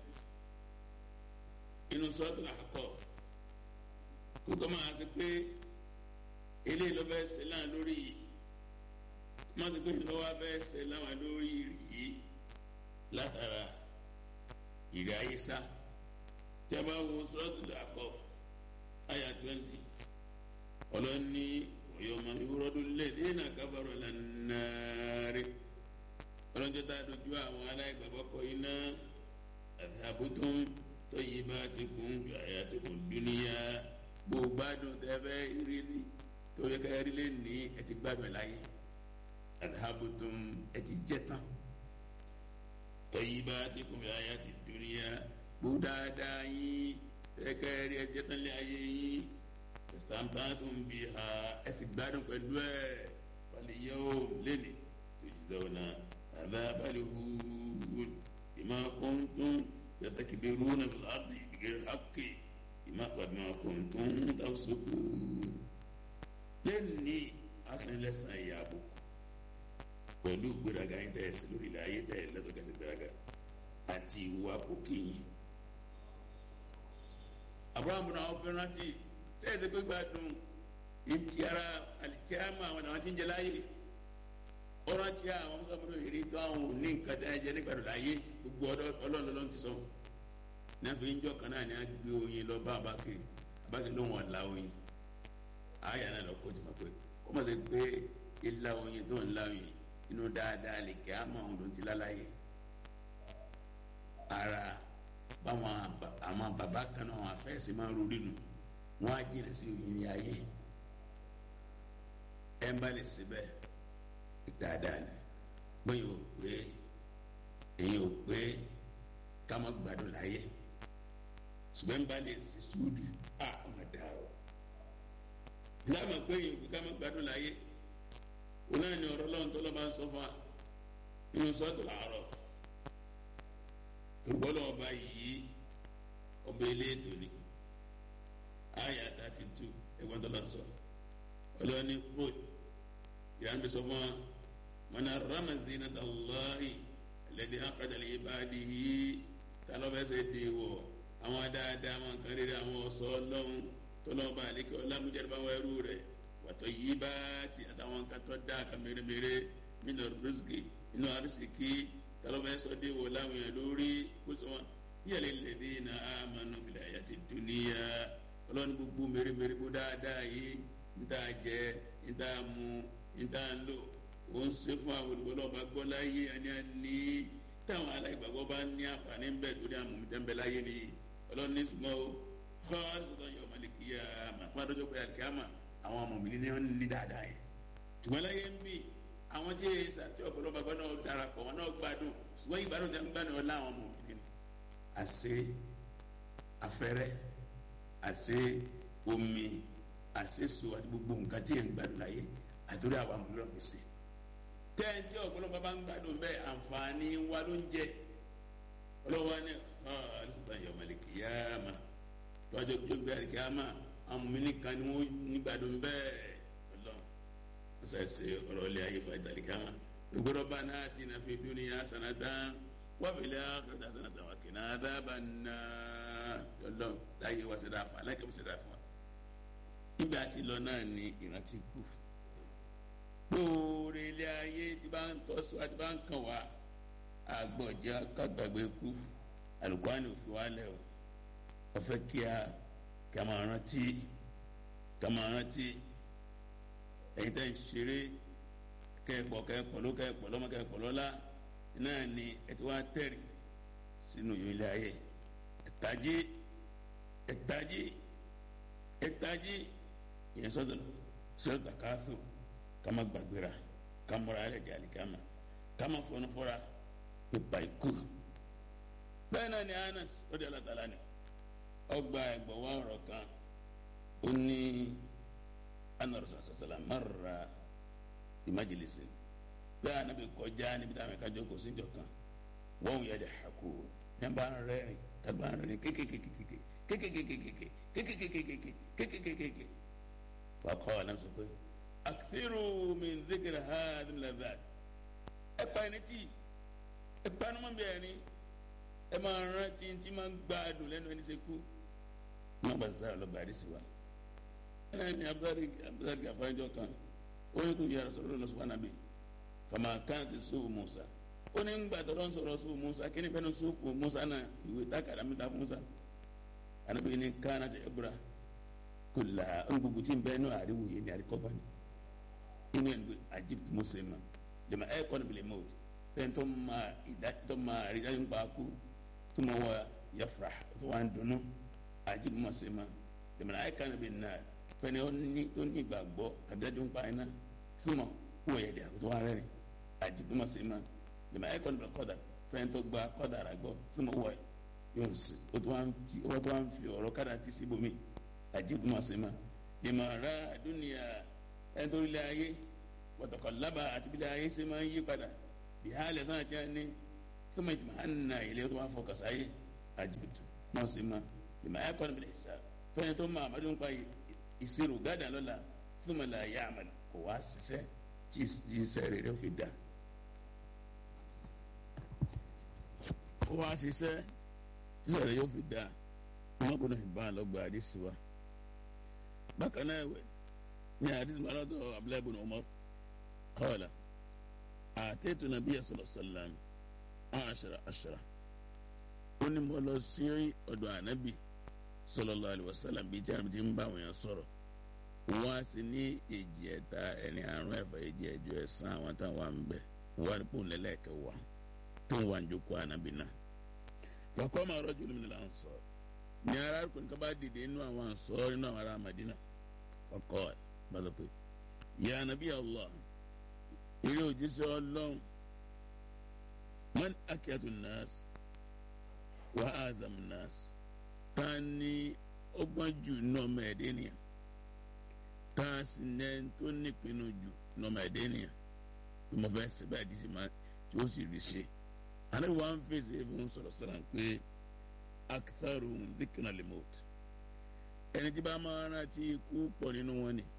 inú sọ́ọ̀tù àkọ́ kókó máa ṣe pé eléyìí ló fẹ́ ṣe láwọn lórí yìí máa ṣe pé lọ́wọ́ fẹ́ ṣe láwọn lórí yìí látara ìrẹ́ ayé sá tí a bá wo sọ́ọ̀tù àkọ́ àyà twenty ọlọ́ni yọmọ ìwúrọ́dún lẹ́dínà kábàrọ̀ lánàárẹ̀ ọlọ́jọ́ tá a dojú àwọn aláìgbàgbọ́ kọ iná àtàbùtún tó yí bá ti kún fi àyà ti kún dúníyà gbogbo gbádùn tẹ́fẹ́ rí ni tó yẹ ká rí lé ní ẹ ti gbádùn láyé àtàbùtún ẹ ti jẹ tán tó yí bá ti kún fi àyà ti dúníyà gbogbo dáadáa yín tẹ́ ká rí ẹ jẹ tán lé ayé yín tẹsítàntàtún bí ha ẹ sì gbádùn pẹ̀lú ẹ balẹ̀ yóò lẹ́nu tó jí lọ́wọ́ náà àbábálẹ̀ hùwùn ìmọ̀ kọ́ńtún yastakbiruna fil ardi bighayri haqqi ìmọ̀ àpàdé kọ́ńtún tafsuqu lẹ́ni asẹ́lẹ́sàn ìyàbò pẹ̀lú gbéraga yín tẹ̀ sí lórí ilẹ̀ ayé tẹ̀ lẹ́tọ̀ kẹsì gbéraga àti ìwà òkèyìn abrahamu náà fẹ́ rántí sẹ́yìn tó gbé gbádùn ìtì ara alikiyama àwọn àwọn tí ń jẹ láyé ọ̀rọ̀ tí àwọn mọ́sàmúlò yìí tó àwọn ò ní nǹkan tẹ́ ẹ jẹ nígbàdùn láyé gbogbo ọlọ́run ló ti sọ náà fi ń jọ kan náà ní a gbé oyin lọ bá abákiri abákiri ló wọn la oyin àyà náà lọ kó tí wọn pé kó mọ̀ sí pé ilá oyin tó ń la oyin inú dáadáa alikiyama àwọn ló ti láláyé ara báwọn àwọn bàbá kan náà àwọn afẹ́sẹ̀ máa ń rori nù wọn á jìnnà sí oyin ní ayé ẹ ń bá lè síbẹ̀ dáadáa ni bóyá ò pé èyí ò pé ká má gbádùn láyé ṣùgbọ́n ń bá lè ṣe sùúrù à ọmọ dà o ìlànà pé èyí ò pé ká má gbádùn láyé òun náà ni ọ̀rọ̀ lọ́wọ́ tó lọ́ bá ń sọ fún wa nínú sọ́ọ̀tù làárọ̀ tó gbọ́dọ̀ ọba yìí ọba eléètò ni aya thirty two ẹgbọn tó lọ sọ ọlọ́ni kóòt yàrá bí sọ fún wa mana rama zinata allahi alladhi akhraja li ibadihi talọ́fẹsẹ̀ dé wọ̀ àwọn dáadáa àwọn kan rere àwọn ọ̀sọ́ ọlọ́run tọ́lọ́ba àlekè ọlámújáde báwọn ẹrú rẹ̀ wàtọ̀ yìí bá ti àtàwọn kan tó dáa kan mèremère nínú rìsíkì nínú àrísìkì talọ́fẹsẹ̀ dé wọ̀ láwọn yẹn lórí kó sọ wọn yẹlẹ lẹbi na amanu fil hayati dunya ọlọ́run gbogbo mèremère kó dáadáa yìí ń tà jẹ ń tà mu ń tà lò ó ń ṣe fún àwọn olùgbọ́lọ́ ọba gbọ́ láyé àní àní táwọn aláìgbàgbọ́ bá ní àǹfààní ń bẹ̀ torí àwọn mọ̀mí tẹ́ńbẹ́ láyé ni ọlọ́run ní ṣùgbọ́n o fọ́ọ̀rù sọ̀tọ̀ yọ ọmọlẹ́kìyà àmà fún adójọ́ pé àkíyàmà àwọn mọ̀mí ní wọ́n ní dáadáa yẹn ṣùgbọ́n láyé ń bì àwọn tí sàtì ọ̀pọ̀lọpọ̀ gbọ́dọ̀ náà darapọ̀ wọn náà gbádùn ṣùgbọ́n ìgbádùn tí wọ́n gbádùn ọ̀la àwọn ọmọ òkè ni àṣẹ afẹ́rẹ́ àṣẹ omi àṣẹ so àti gbogbo nǹkan tí yẹn ń gbádùn láyé àtúrò àwọn àmúlò ọ̀fíìsì tẹ́ǹtì ọ̀pọ̀lọpọ̀ bá ń gbádùn bẹ́ẹ̀ àǹfààní wa ló ń jẹ ọlọ́wọ́ ni alùpùpù yọ̀mọ̀lẹ̀ kìyàmà tọ́jú gbogbo ẹ̀rì kìyàmà àwọn mímí kan ni wọ́n nígbàdùn bẹ́ẹ̀ ọlọ́run wọ́n sẹ́ ṣe ọ̀rọ̀ ilé ayé fún ẹ̀dàlì kìyàmà gbogbo bá náà ti náà fi dúnì yá sanadá wọ́n fi lé àkàtà sanadá wà kìnnà dábà náà ọlọ́run láyé wá sí dáfà aláìkẹ́ wọ́n sí dáfà nígbà tí lọ náà ni ìrántí kù gbòòrè ilé ayé tí bá ń tọ́sí wa tí bá ń kàn wá agbọ̀njẹ́ kágbàgbé kú alukwani òfin wa lẹ̀ o ọ̀fẹ́ kí a kí a máa rántí kí a máa rántí ẹ̀yin tẹ́ ń ṣeré kẹ́ẹ̀pọ̀ kẹ́ẹ̀pọ̀ ló kẹ́ẹ̀pọ̀ lọ́mọ kẹ́ẹ̀pọ̀ lọ́la náà ni ẹ ti wá tẹ̀rì sínú yìí ilé ayé ẹ̀tají ẹ̀tají ẹ̀tají ìyẹn sọ́dọ̀ sọ́dọ̀ káfíò ká má gbàgbéra ká mọ́ra alẹ́ di àlìkámà ká má fọnú fọ́ra pípa ikú bẹ́ẹ̀ náà ni Anas ó di alátàlá ni ọgbà ẹgbọ̀wọ́ ọ̀rọ̀ kan ó ní anarasa sasala mara ìmájèlésì bẹ́ẹ̀ anabi kọjá níbi táwọn ẹ̀ka jókòó síjọ kan wọ́n yẹ de hako yẹn bá ń rẹ́rìn tàbí bá ń rẹ́rìn kékèkékèké kékèkékèké kékèkékèké kékèkékèké wà kọ́ ọ náà sọ pé akthiru min dhikri hadhihi al-ladhat ẹ pa ẹni tí ìpanumọ́ bí ẹni ẹ máa rántí tí máa ń gbádùn lẹ́nu ẹni ṣe kú má bàa sára lọ bàdí sí wa. ẹnna ni abudulayi abudulayi gafanjọ kan ó ní kó yàrá sọ̀rọ̀ lọ sọ̀rọ̀ nàbí fama kan ti sùn musa ó ní gbà tọ́lọ́ ń sọ̀rọ̀ sùn musa kí ni fẹ́ẹ́ sùn musa náà ìwé takàrà mi ta musa anabi ni kánà ti ẹbúra kò là ó ní gbogbo tí ń bẹ́ẹ̀ náà àríwò yé ni àríkọ́bá ni inú ẹ̀ ní àjíbt musa ma lèmi ẹ̀ kọ́ ni bìlẹ̀ mọ́ọ̀tì sẹ́yìn tó máa ìdá tó máa rí dájú pa kú tó máa wọ yafra tó wà ń dunnú àjí bí mo ṣe máa lèmọ̀nà àyíká níbi náà fẹ́ni ó ní tó ní ìgbàgbọ́ tàbí dájú pa iná tó máa wọ yẹ̀dẹ̀ àbí tó wà rẹ́rìn àjí bí mo ṣe máa lèmọ̀nà àyíká níbi kọ́dà fẹ́ni tó gba kọ́dà rà gbọ́ tó máa wọ yóò sì ó tó wà ń ti ó tó wà ń fi ọ̀rọ̀ kádà ti sí ibòmí àjí bí mo ṣe máa lèmọ̀nà àdúnìyà ẹni tó rí lé ayé wọ̀tọ̀kọ̀ lábà àti bí lé ayé ṣe máa ń yí padà bihali sana kya ne kuma jima hanna ile kuma foka sai ajibitu ma se ma lima ya kwan bil hisab fa to ma madun kwa isiru gada lola thumma la ya'mal ko wasise ti ti sere re fi da ko wasise ti sere yo fi da kuma ko no ba lo gba hadisi wa bákan náà ẹ̀wẹ̀ ní hadisi malado abdullahi ibn umar qala àtẹ́tù nàbíyà sọ̀rọ̀ sọ̀làm àṣàrà àṣàrà ó ní mo lọ sí ọ̀dọ̀ ànábì sallallahu alaihi wasallam bíi tí àmì ti ń bá àwọn èèyàn sọ̀rọ̀ wọ́n á sì ní èjì ẹ̀ta ẹni àrùn ẹ̀fà èjì ẹ̀jọ ẹ̀sán àwọn táwọn à ń bẹ̀ wọ́n á ní pòun lẹ́lẹ́kẹ̀ wá tó ń wà ń jókòó ànábì náà fọkọ́ máa rọ́jò lómi nílà ń sọ ní arákùnrin kan bá dìde inú àwọn àǹsọ́ nínú àwọn ará Madina fọkọ́ ẹ̀ bá sọ pé ya ànábì Allah eré òjíṣẹ́ ọlọ́run man akíyàtò nọ́ọ̀sì wà á zàm nọ́ọ̀sì ta ni ọgbọ́n jù nọ́ọ̀mọ̀ ẹ̀dẹ́ nìyà ta sì ní ẹni tó nípinnu jù nọ́ọ̀mọ̀ ẹ̀dẹ́ nìyà bí mo fẹ́ ṣe báyìí dísì máa tí ó sì rí ṣe ànábi wàá ń fèsì fún sọ̀rọ̀ sọ̀rọ̀ pé akitharu dhikra limot ẹni tí bá máa rántí ikú pọ̀ nínú wọn ni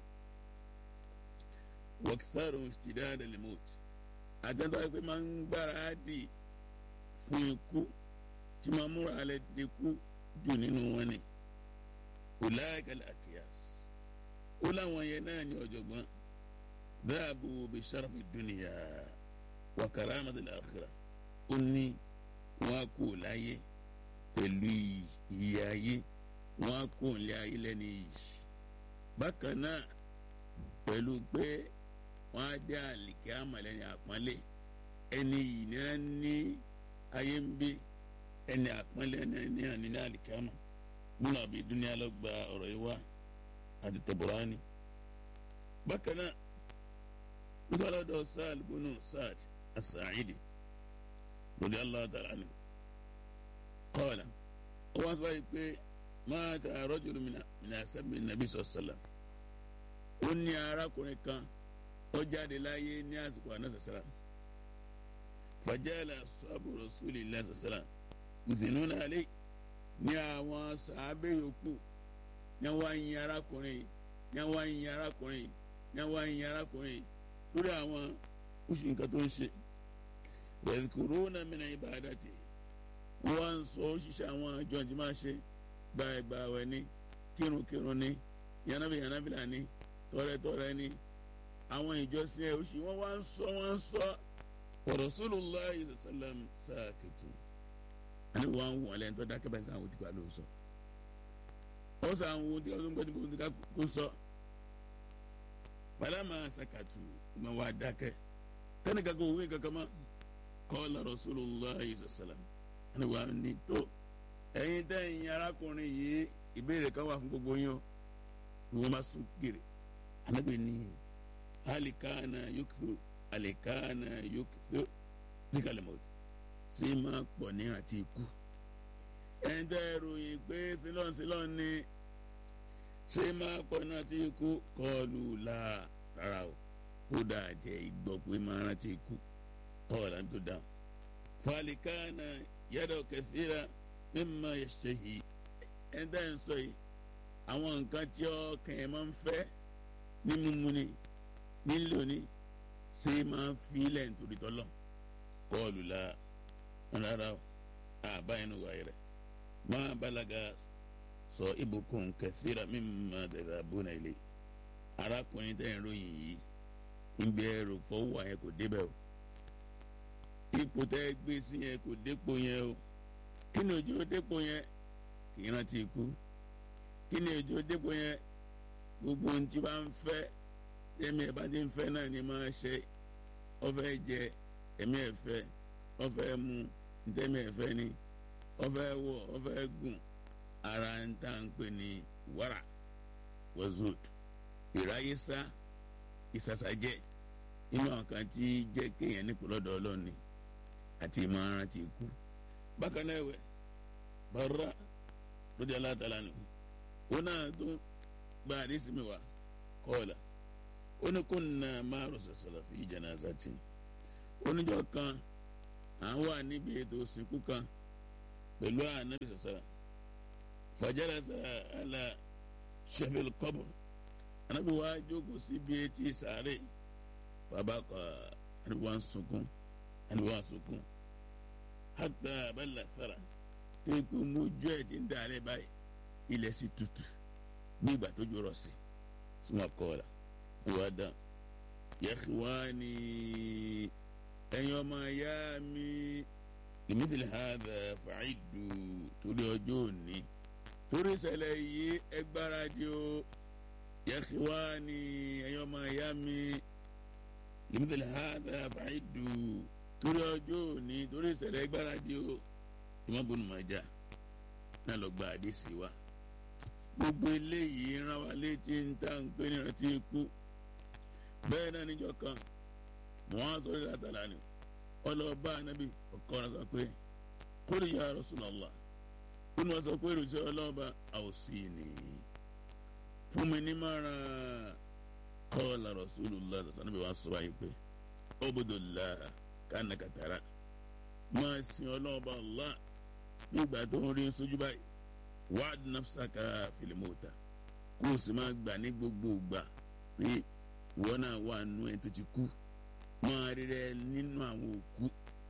wọ́kítàrò ìsìdáàdà lèmọ́t àtẹ́tọ́ pé máa ń gbára dì fún ikú tí máa múra alẹ́ dẹ́kú jù nínú wọn ni ọ̀làkàlẹ̀ àkíyàs ó láwọn yẹn náà ní ọ̀jọ̀gbọ́n dáàbò bí sàràfì dúnìyà wà kàràmàtì àkhírà ó ní wọn á kó láyé pẹ̀lú ìyè ayé wọn á kó lé ayé lẹ́ni yìí bákan náà pẹ̀lú pé wọ́n á dé àlìkẹ́ àmàlẹ́ni àpọ́nlé ẹni yìí ní wọ́n ní ayé ń bí ẹni àpọ́nlé ẹni àní ní àlìkẹ́ àmà nínú àbí dúnìá lọ gba ọ̀rọ̀ yìí wá àti Tabarani. bákan náà nítorí ọ̀dọ̀ Sa'ad bunu Sa'ad as-Sa'idi radiyallahu ta'ala anhu qala ó wá sọ báyìí pé mata rajulun min ashabi nàbí sallam ó ní arákùnrin kan ó jáde láyé ní àsìkò àná sàlám fàjálà sọ́ọ̀bù rasulillah sàlám ìdùnnú alẹ́ ní àwọn sàábẹ́ yòókù ní wọ́n yin arákùnrin ní wọ́n yin arákùnrin ní wọ́n yin arákùnrin lórí àwọn oṣù nǹkan tó ń ṣe yadhkuruna min ibadati wọ́n ń sọ òṣìṣẹ́ àwọn àjọ tí máa ṣe gbàgbàwẹ̀ ní kírunkírun ní yànnàbí yànnàbílà ní tọrẹtọrẹ ní àwọn ìjọsìn ẹ̀ oṣù wọ́n wá ń sọ wọ́n ń sọ wa Rasulullah sallam sakitu ani wọn wọn lẹ́yìn tó dákẹ́ báyìí sáwọn òtítọ́ àlọ́ sọ ó sọ àwọn ohun tí wọ́n gbọ́dọ̀ gbọ́dọ̀ ká kó sọ balama sakatu ma wà dákẹ́ tẹ́nì kankan òwe kankan ma qala Rasulullah sallam ani wọn ni tó ẹ̀yin tẹ́yìn arákùnrin yìí ìbéèrè kan wà fún gbogbo yín o wọ́n máa sún kiri anabi ni alikana yókùtù alikana yókùtù díkàlẹ́mọ̀tì sí máa pọ̀ ní àti ikú ẹni tẹ́ ẹ ròyìn pé sílọ̀n sílọ̀n ni ṣé máa pọ̀ ní àti ikú kọlù là rárá o kódà jẹ́ ìgbọ́ pé máa rántí ikú kọ́ọ̀lá tó dáhùn. falikana yàtọ̀ kẹfìrà mímọ ẹ̀ṣẹ̀ yìí ẹni tẹ́ ẹ ń sọ yìí àwọn nǹkan tí ọkàn ẹ̀ máa ń fẹ́ ní mímu ni nílò ni ṣé máa fi ilẹ̀ nítorí tọ́lọ̀ kọlù là rárá o àbáyé nu wáyé rẹ máa balaga sọ ibùkún kẹsíra mímọ dẹdà bùnà ilé arákùnrin tẹ́ ń ròyìn yìí ìgbẹ́ ẹ̀rọ fọwọ́ yẹn kò débẹ̀ o ipò tẹ́ gbé sí yẹn kò dépò yẹn o kí ni ojú dépò yẹn kì í rántí ikú kí ni ojú dépò yẹn gbogbo ohun tí bá ń fẹ́ ẹ̀mí ẹ̀ bá ti ń fẹ́ náà ni máa ṣe ọ fẹ́ jẹ ẹ̀mí ẹ̀ fẹ́ ọ fẹ́ mu ntẹ́mi ẹ̀fẹ́ ni ọfẹ́ wọ̀ ọfẹ́ gùn ara ń tà ń pè ní wàrà wazud ìráyésá ìsàsàjẹ́ inú àwọn kan tí jẹ́ kéèyàn nípò lọ́dọ̀ ọlọ́ni àti ìmọ̀ràn ti kú bákan náà ẹ̀wẹ̀ bàrà lóde alátàlá ni ó náà tó gba àdísí mi wá kọ́ọ̀là ó ní kó nà máa rọ̀ sọ̀sọ̀lọ̀ fi janazati oníjọ́ kan à ń wà níbi ètò òsìnkú kan pẹ̀lú ànábì sọ̀sọ̀rọ̀ fajalasa ala sheffield kọ́bù ànábì wa jókòó síbi etí sàárè bàbá kọ ànábì wa ń sunkún ànábì wa ń sunkún hatta abala sara téèkù mójú ẹ̀ ti ń dàrẹ́ báyìí ilẹ̀ sì tutù bí ìgbà tó jọrọ̀ sí súnmọ́ kọ́ ọ̀la ìwà dán yakhwani ẹ̀yin ọmọ ya mi limithli hadha fa'idu torí ọjọ́ òní torí ìṣẹ̀lẹ̀ yìí ẹ gbáradì o yakhwani ẹ̀yin ọmọ ya mi limithli hadha fa'idu torí ọjọ́ òní torí ìṣẹ̀lẹ̀ ẹ gbáradì o Imam Ibn Majah náà lọ gba àdéṣì wa gbogbo eléyìí rán wa létí ń tà ń pè ní ìrántí ikú bẹ́ẹ̀ náà níjọ́ kan wọ́n sọ ní látàlá ni ọlọ́ọ̀bá anábì ọkọ rẹ̀ sọ pé kúrò ya Rasulullah ó ní wọ́n sọ pé ìròyìn ọlọ́ọ̀bá àwòsí ni fún mi ní márùn qala Rasulullah sanabi wa sọ wáyé pé ubudullah ka'annaka tara máa sin ọlọ́ọ̀bá Allah bí ìgbà tó ń rí sójú báyìí wa'ad nafsaka fil mauta kó o sì máa gbà ní gbogbo ìgbà pé ìwọ náà wà nù ẹ tó ti kú máa rí rẹ nínú àwọn òkú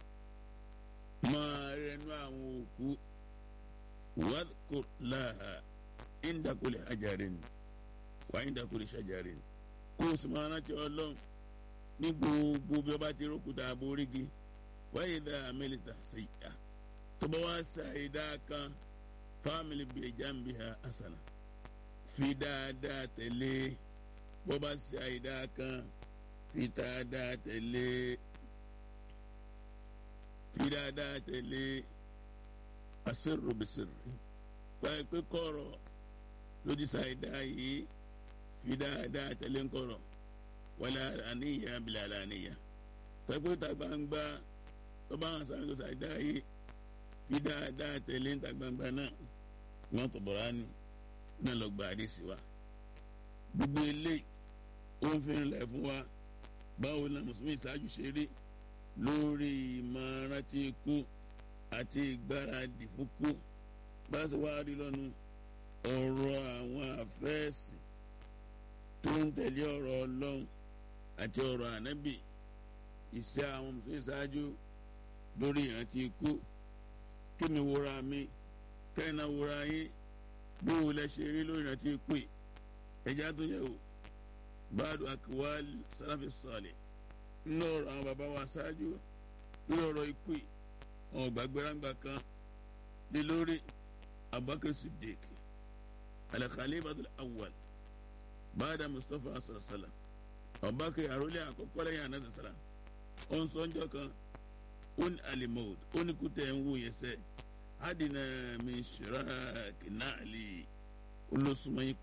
máa rí rẹ nínú àwọn òkú wadhkur laha inda kulli hajarin wa inda kulli shajarin kó o sì máa rántí ọlọ́run ní gbogbo bí ọba ti rókúta àborígi wa idha amilta sayyi'a tó bá wá sa ìdá kan fámìlì bíi jambiha hasana fi dáadáa tẹ̀lé bó bá ṣe àìdá kan fi dáadáa tẹ̀lé fi dáadáa tẹ̀lé asirru bisirri báyìí pé kọ̀rọ̀ lójú ṣàìdá yìí fi dáadáa tẹ̀lé ńkọ̀rọ̀ wàlá àníyàn bìlà àníyàn tọ́gbọ́n ta gbangba tó bá wọn sáré tó sàdá yé fi dáadáa tẹ̀lé ta gbangba náà wọn tó bọ̀rọ̀ á ní náà lọ gba àdìsí wa gbogbo eléyìí ó ń fi rìnlẹ̀ fún wa báwo la mùsùlùmí ìṣáájú ṣe rí lórí ìmọ̀ràn tí kú àti ìgbáradì fún kú bá a ṣe wá rí lọ́nu ọ̀rọ̀ àwọn àfẹ́ẹ̀sì tó ń tẹ̀lé ọ̀rọ̀ ọlọ́run àti ọ̀rọ̀ ànábì ìṣe àwọn mùsùlùmí ìṣáájú lórí ìrántí ikú kí mi wúra mi kẹ́hìnà wúra yín bí wo lẹ ṣe rí lórí ìrántí ikú yìí ẹja tó yẹ o báàdù akwal sàlàfi sọ̀lẹ̀ nínú ọ̀rọ̀ àwọn bàbá wa ṣáájú lórí ọ̀rọ̀ ikú yìí àwọn ògbàgbérágbà kan lé lórí abubakar siddiq al-khalifatul awwal báàdà mustapha sàlàsàlà abubakar àròlé àkọ́kọ́ lẹ́yìn àná sàlà ó ń sọ ọjọ́ kan ó ní alimọ̀d ó ní kútẹ́ ń wò yẹn sẹ́ adìnnà mi ṣìráàkì náà lè olóṣùmọ̀ yín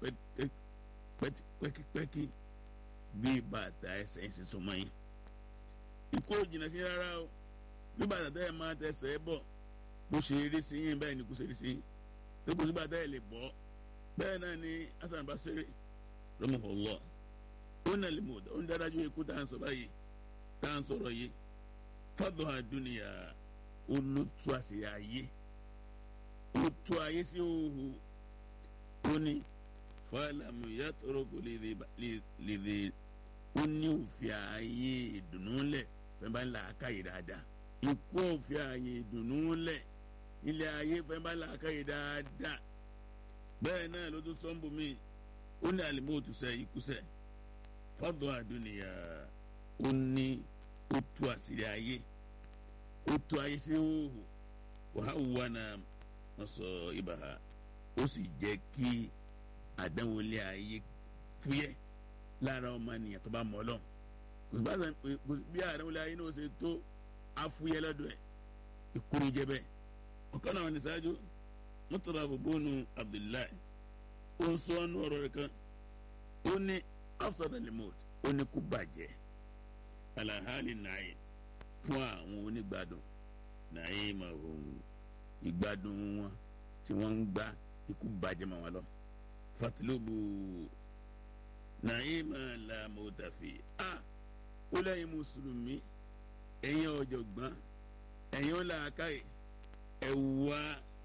pẹ́kípẹ́kí bí bàtà ẹsẹ̀ ń sísúnmọ́ yín ikú ò jìnnà sí rárá o bí bàtà tẹ́ ẹ máa tẹsẹ̀ ẹ bọ̀ bó ṣe rí sí yín bẹ́ẹ̀ ni kò ṣe rí sí yín tó kò sí bàtà ẹ lè bọ́ bẹ́ẹ̀ náà ni hasan basiri rahimahullah ó ní alimọ̀d ó ní dáadáa ikú tá à ń sọ báyìí tá à ń sọ̀rọ̀ yìí fọ́dọ̀ àdúnìyà olótú àṣírí ayé olótú ayé sí òhù ó ní fọlámù yàtọ̀rọ̀ kò lè dè ó ní òfin ayé ìdùnnú lẹ̀ fẹ́ bá ń là ákàyè dáadáa ikú òfin ayé ìdùnnú lẹ̀ ilé ayé fẹ́ bá ń là ákàyè dáadáa bẹ́ẹ̀ náà ló tún sọ́nbù mí ó ní àlìmọ́ọ̀tù sẹ́ ikú sẹ́ fọ́dọ̀ àdúnìyà ó ní ó tú àṣírí ayé ó tú ayé sí hóhó wàá wà náà wọ́n sọ ibàhà ó sì jẹ́ kí àdánwò ilé ayé fúyẹ́ lára ọmọ ènìyàn tó bá mọ̀ ọ́ lọ́n kò sí bí àdánwò ilé ayé náà ṣe tó afúyẹ́ lọ́dọ̀ ẹ̀ ìkúrú jẹ́ bẹ́ẹ̀ ọ̀kan náà ní sáájú mọ́tòlá bòbónú Abdullahi ó ń sọ ọ́nù ọ̀rọ̀ rẹ̀ kan ó ní afsada limot ó ní kú bàjẹ́ alahali nàáyé fún àwọn onígbádùn nàáyé máa hùn ìgbádùn wọn tí wọ́n ń gbá ikú bàjẹ́ mọ́ wọn lọ. fatilobu nàáyé máa la mọ́tàfẹ́ a ó lẹ́yìn mùsùlùmí ẹ̀yin ọ̀jọ̀gbọ́n ẹ̀yin ọ̀làkàyè ẹ̀ wá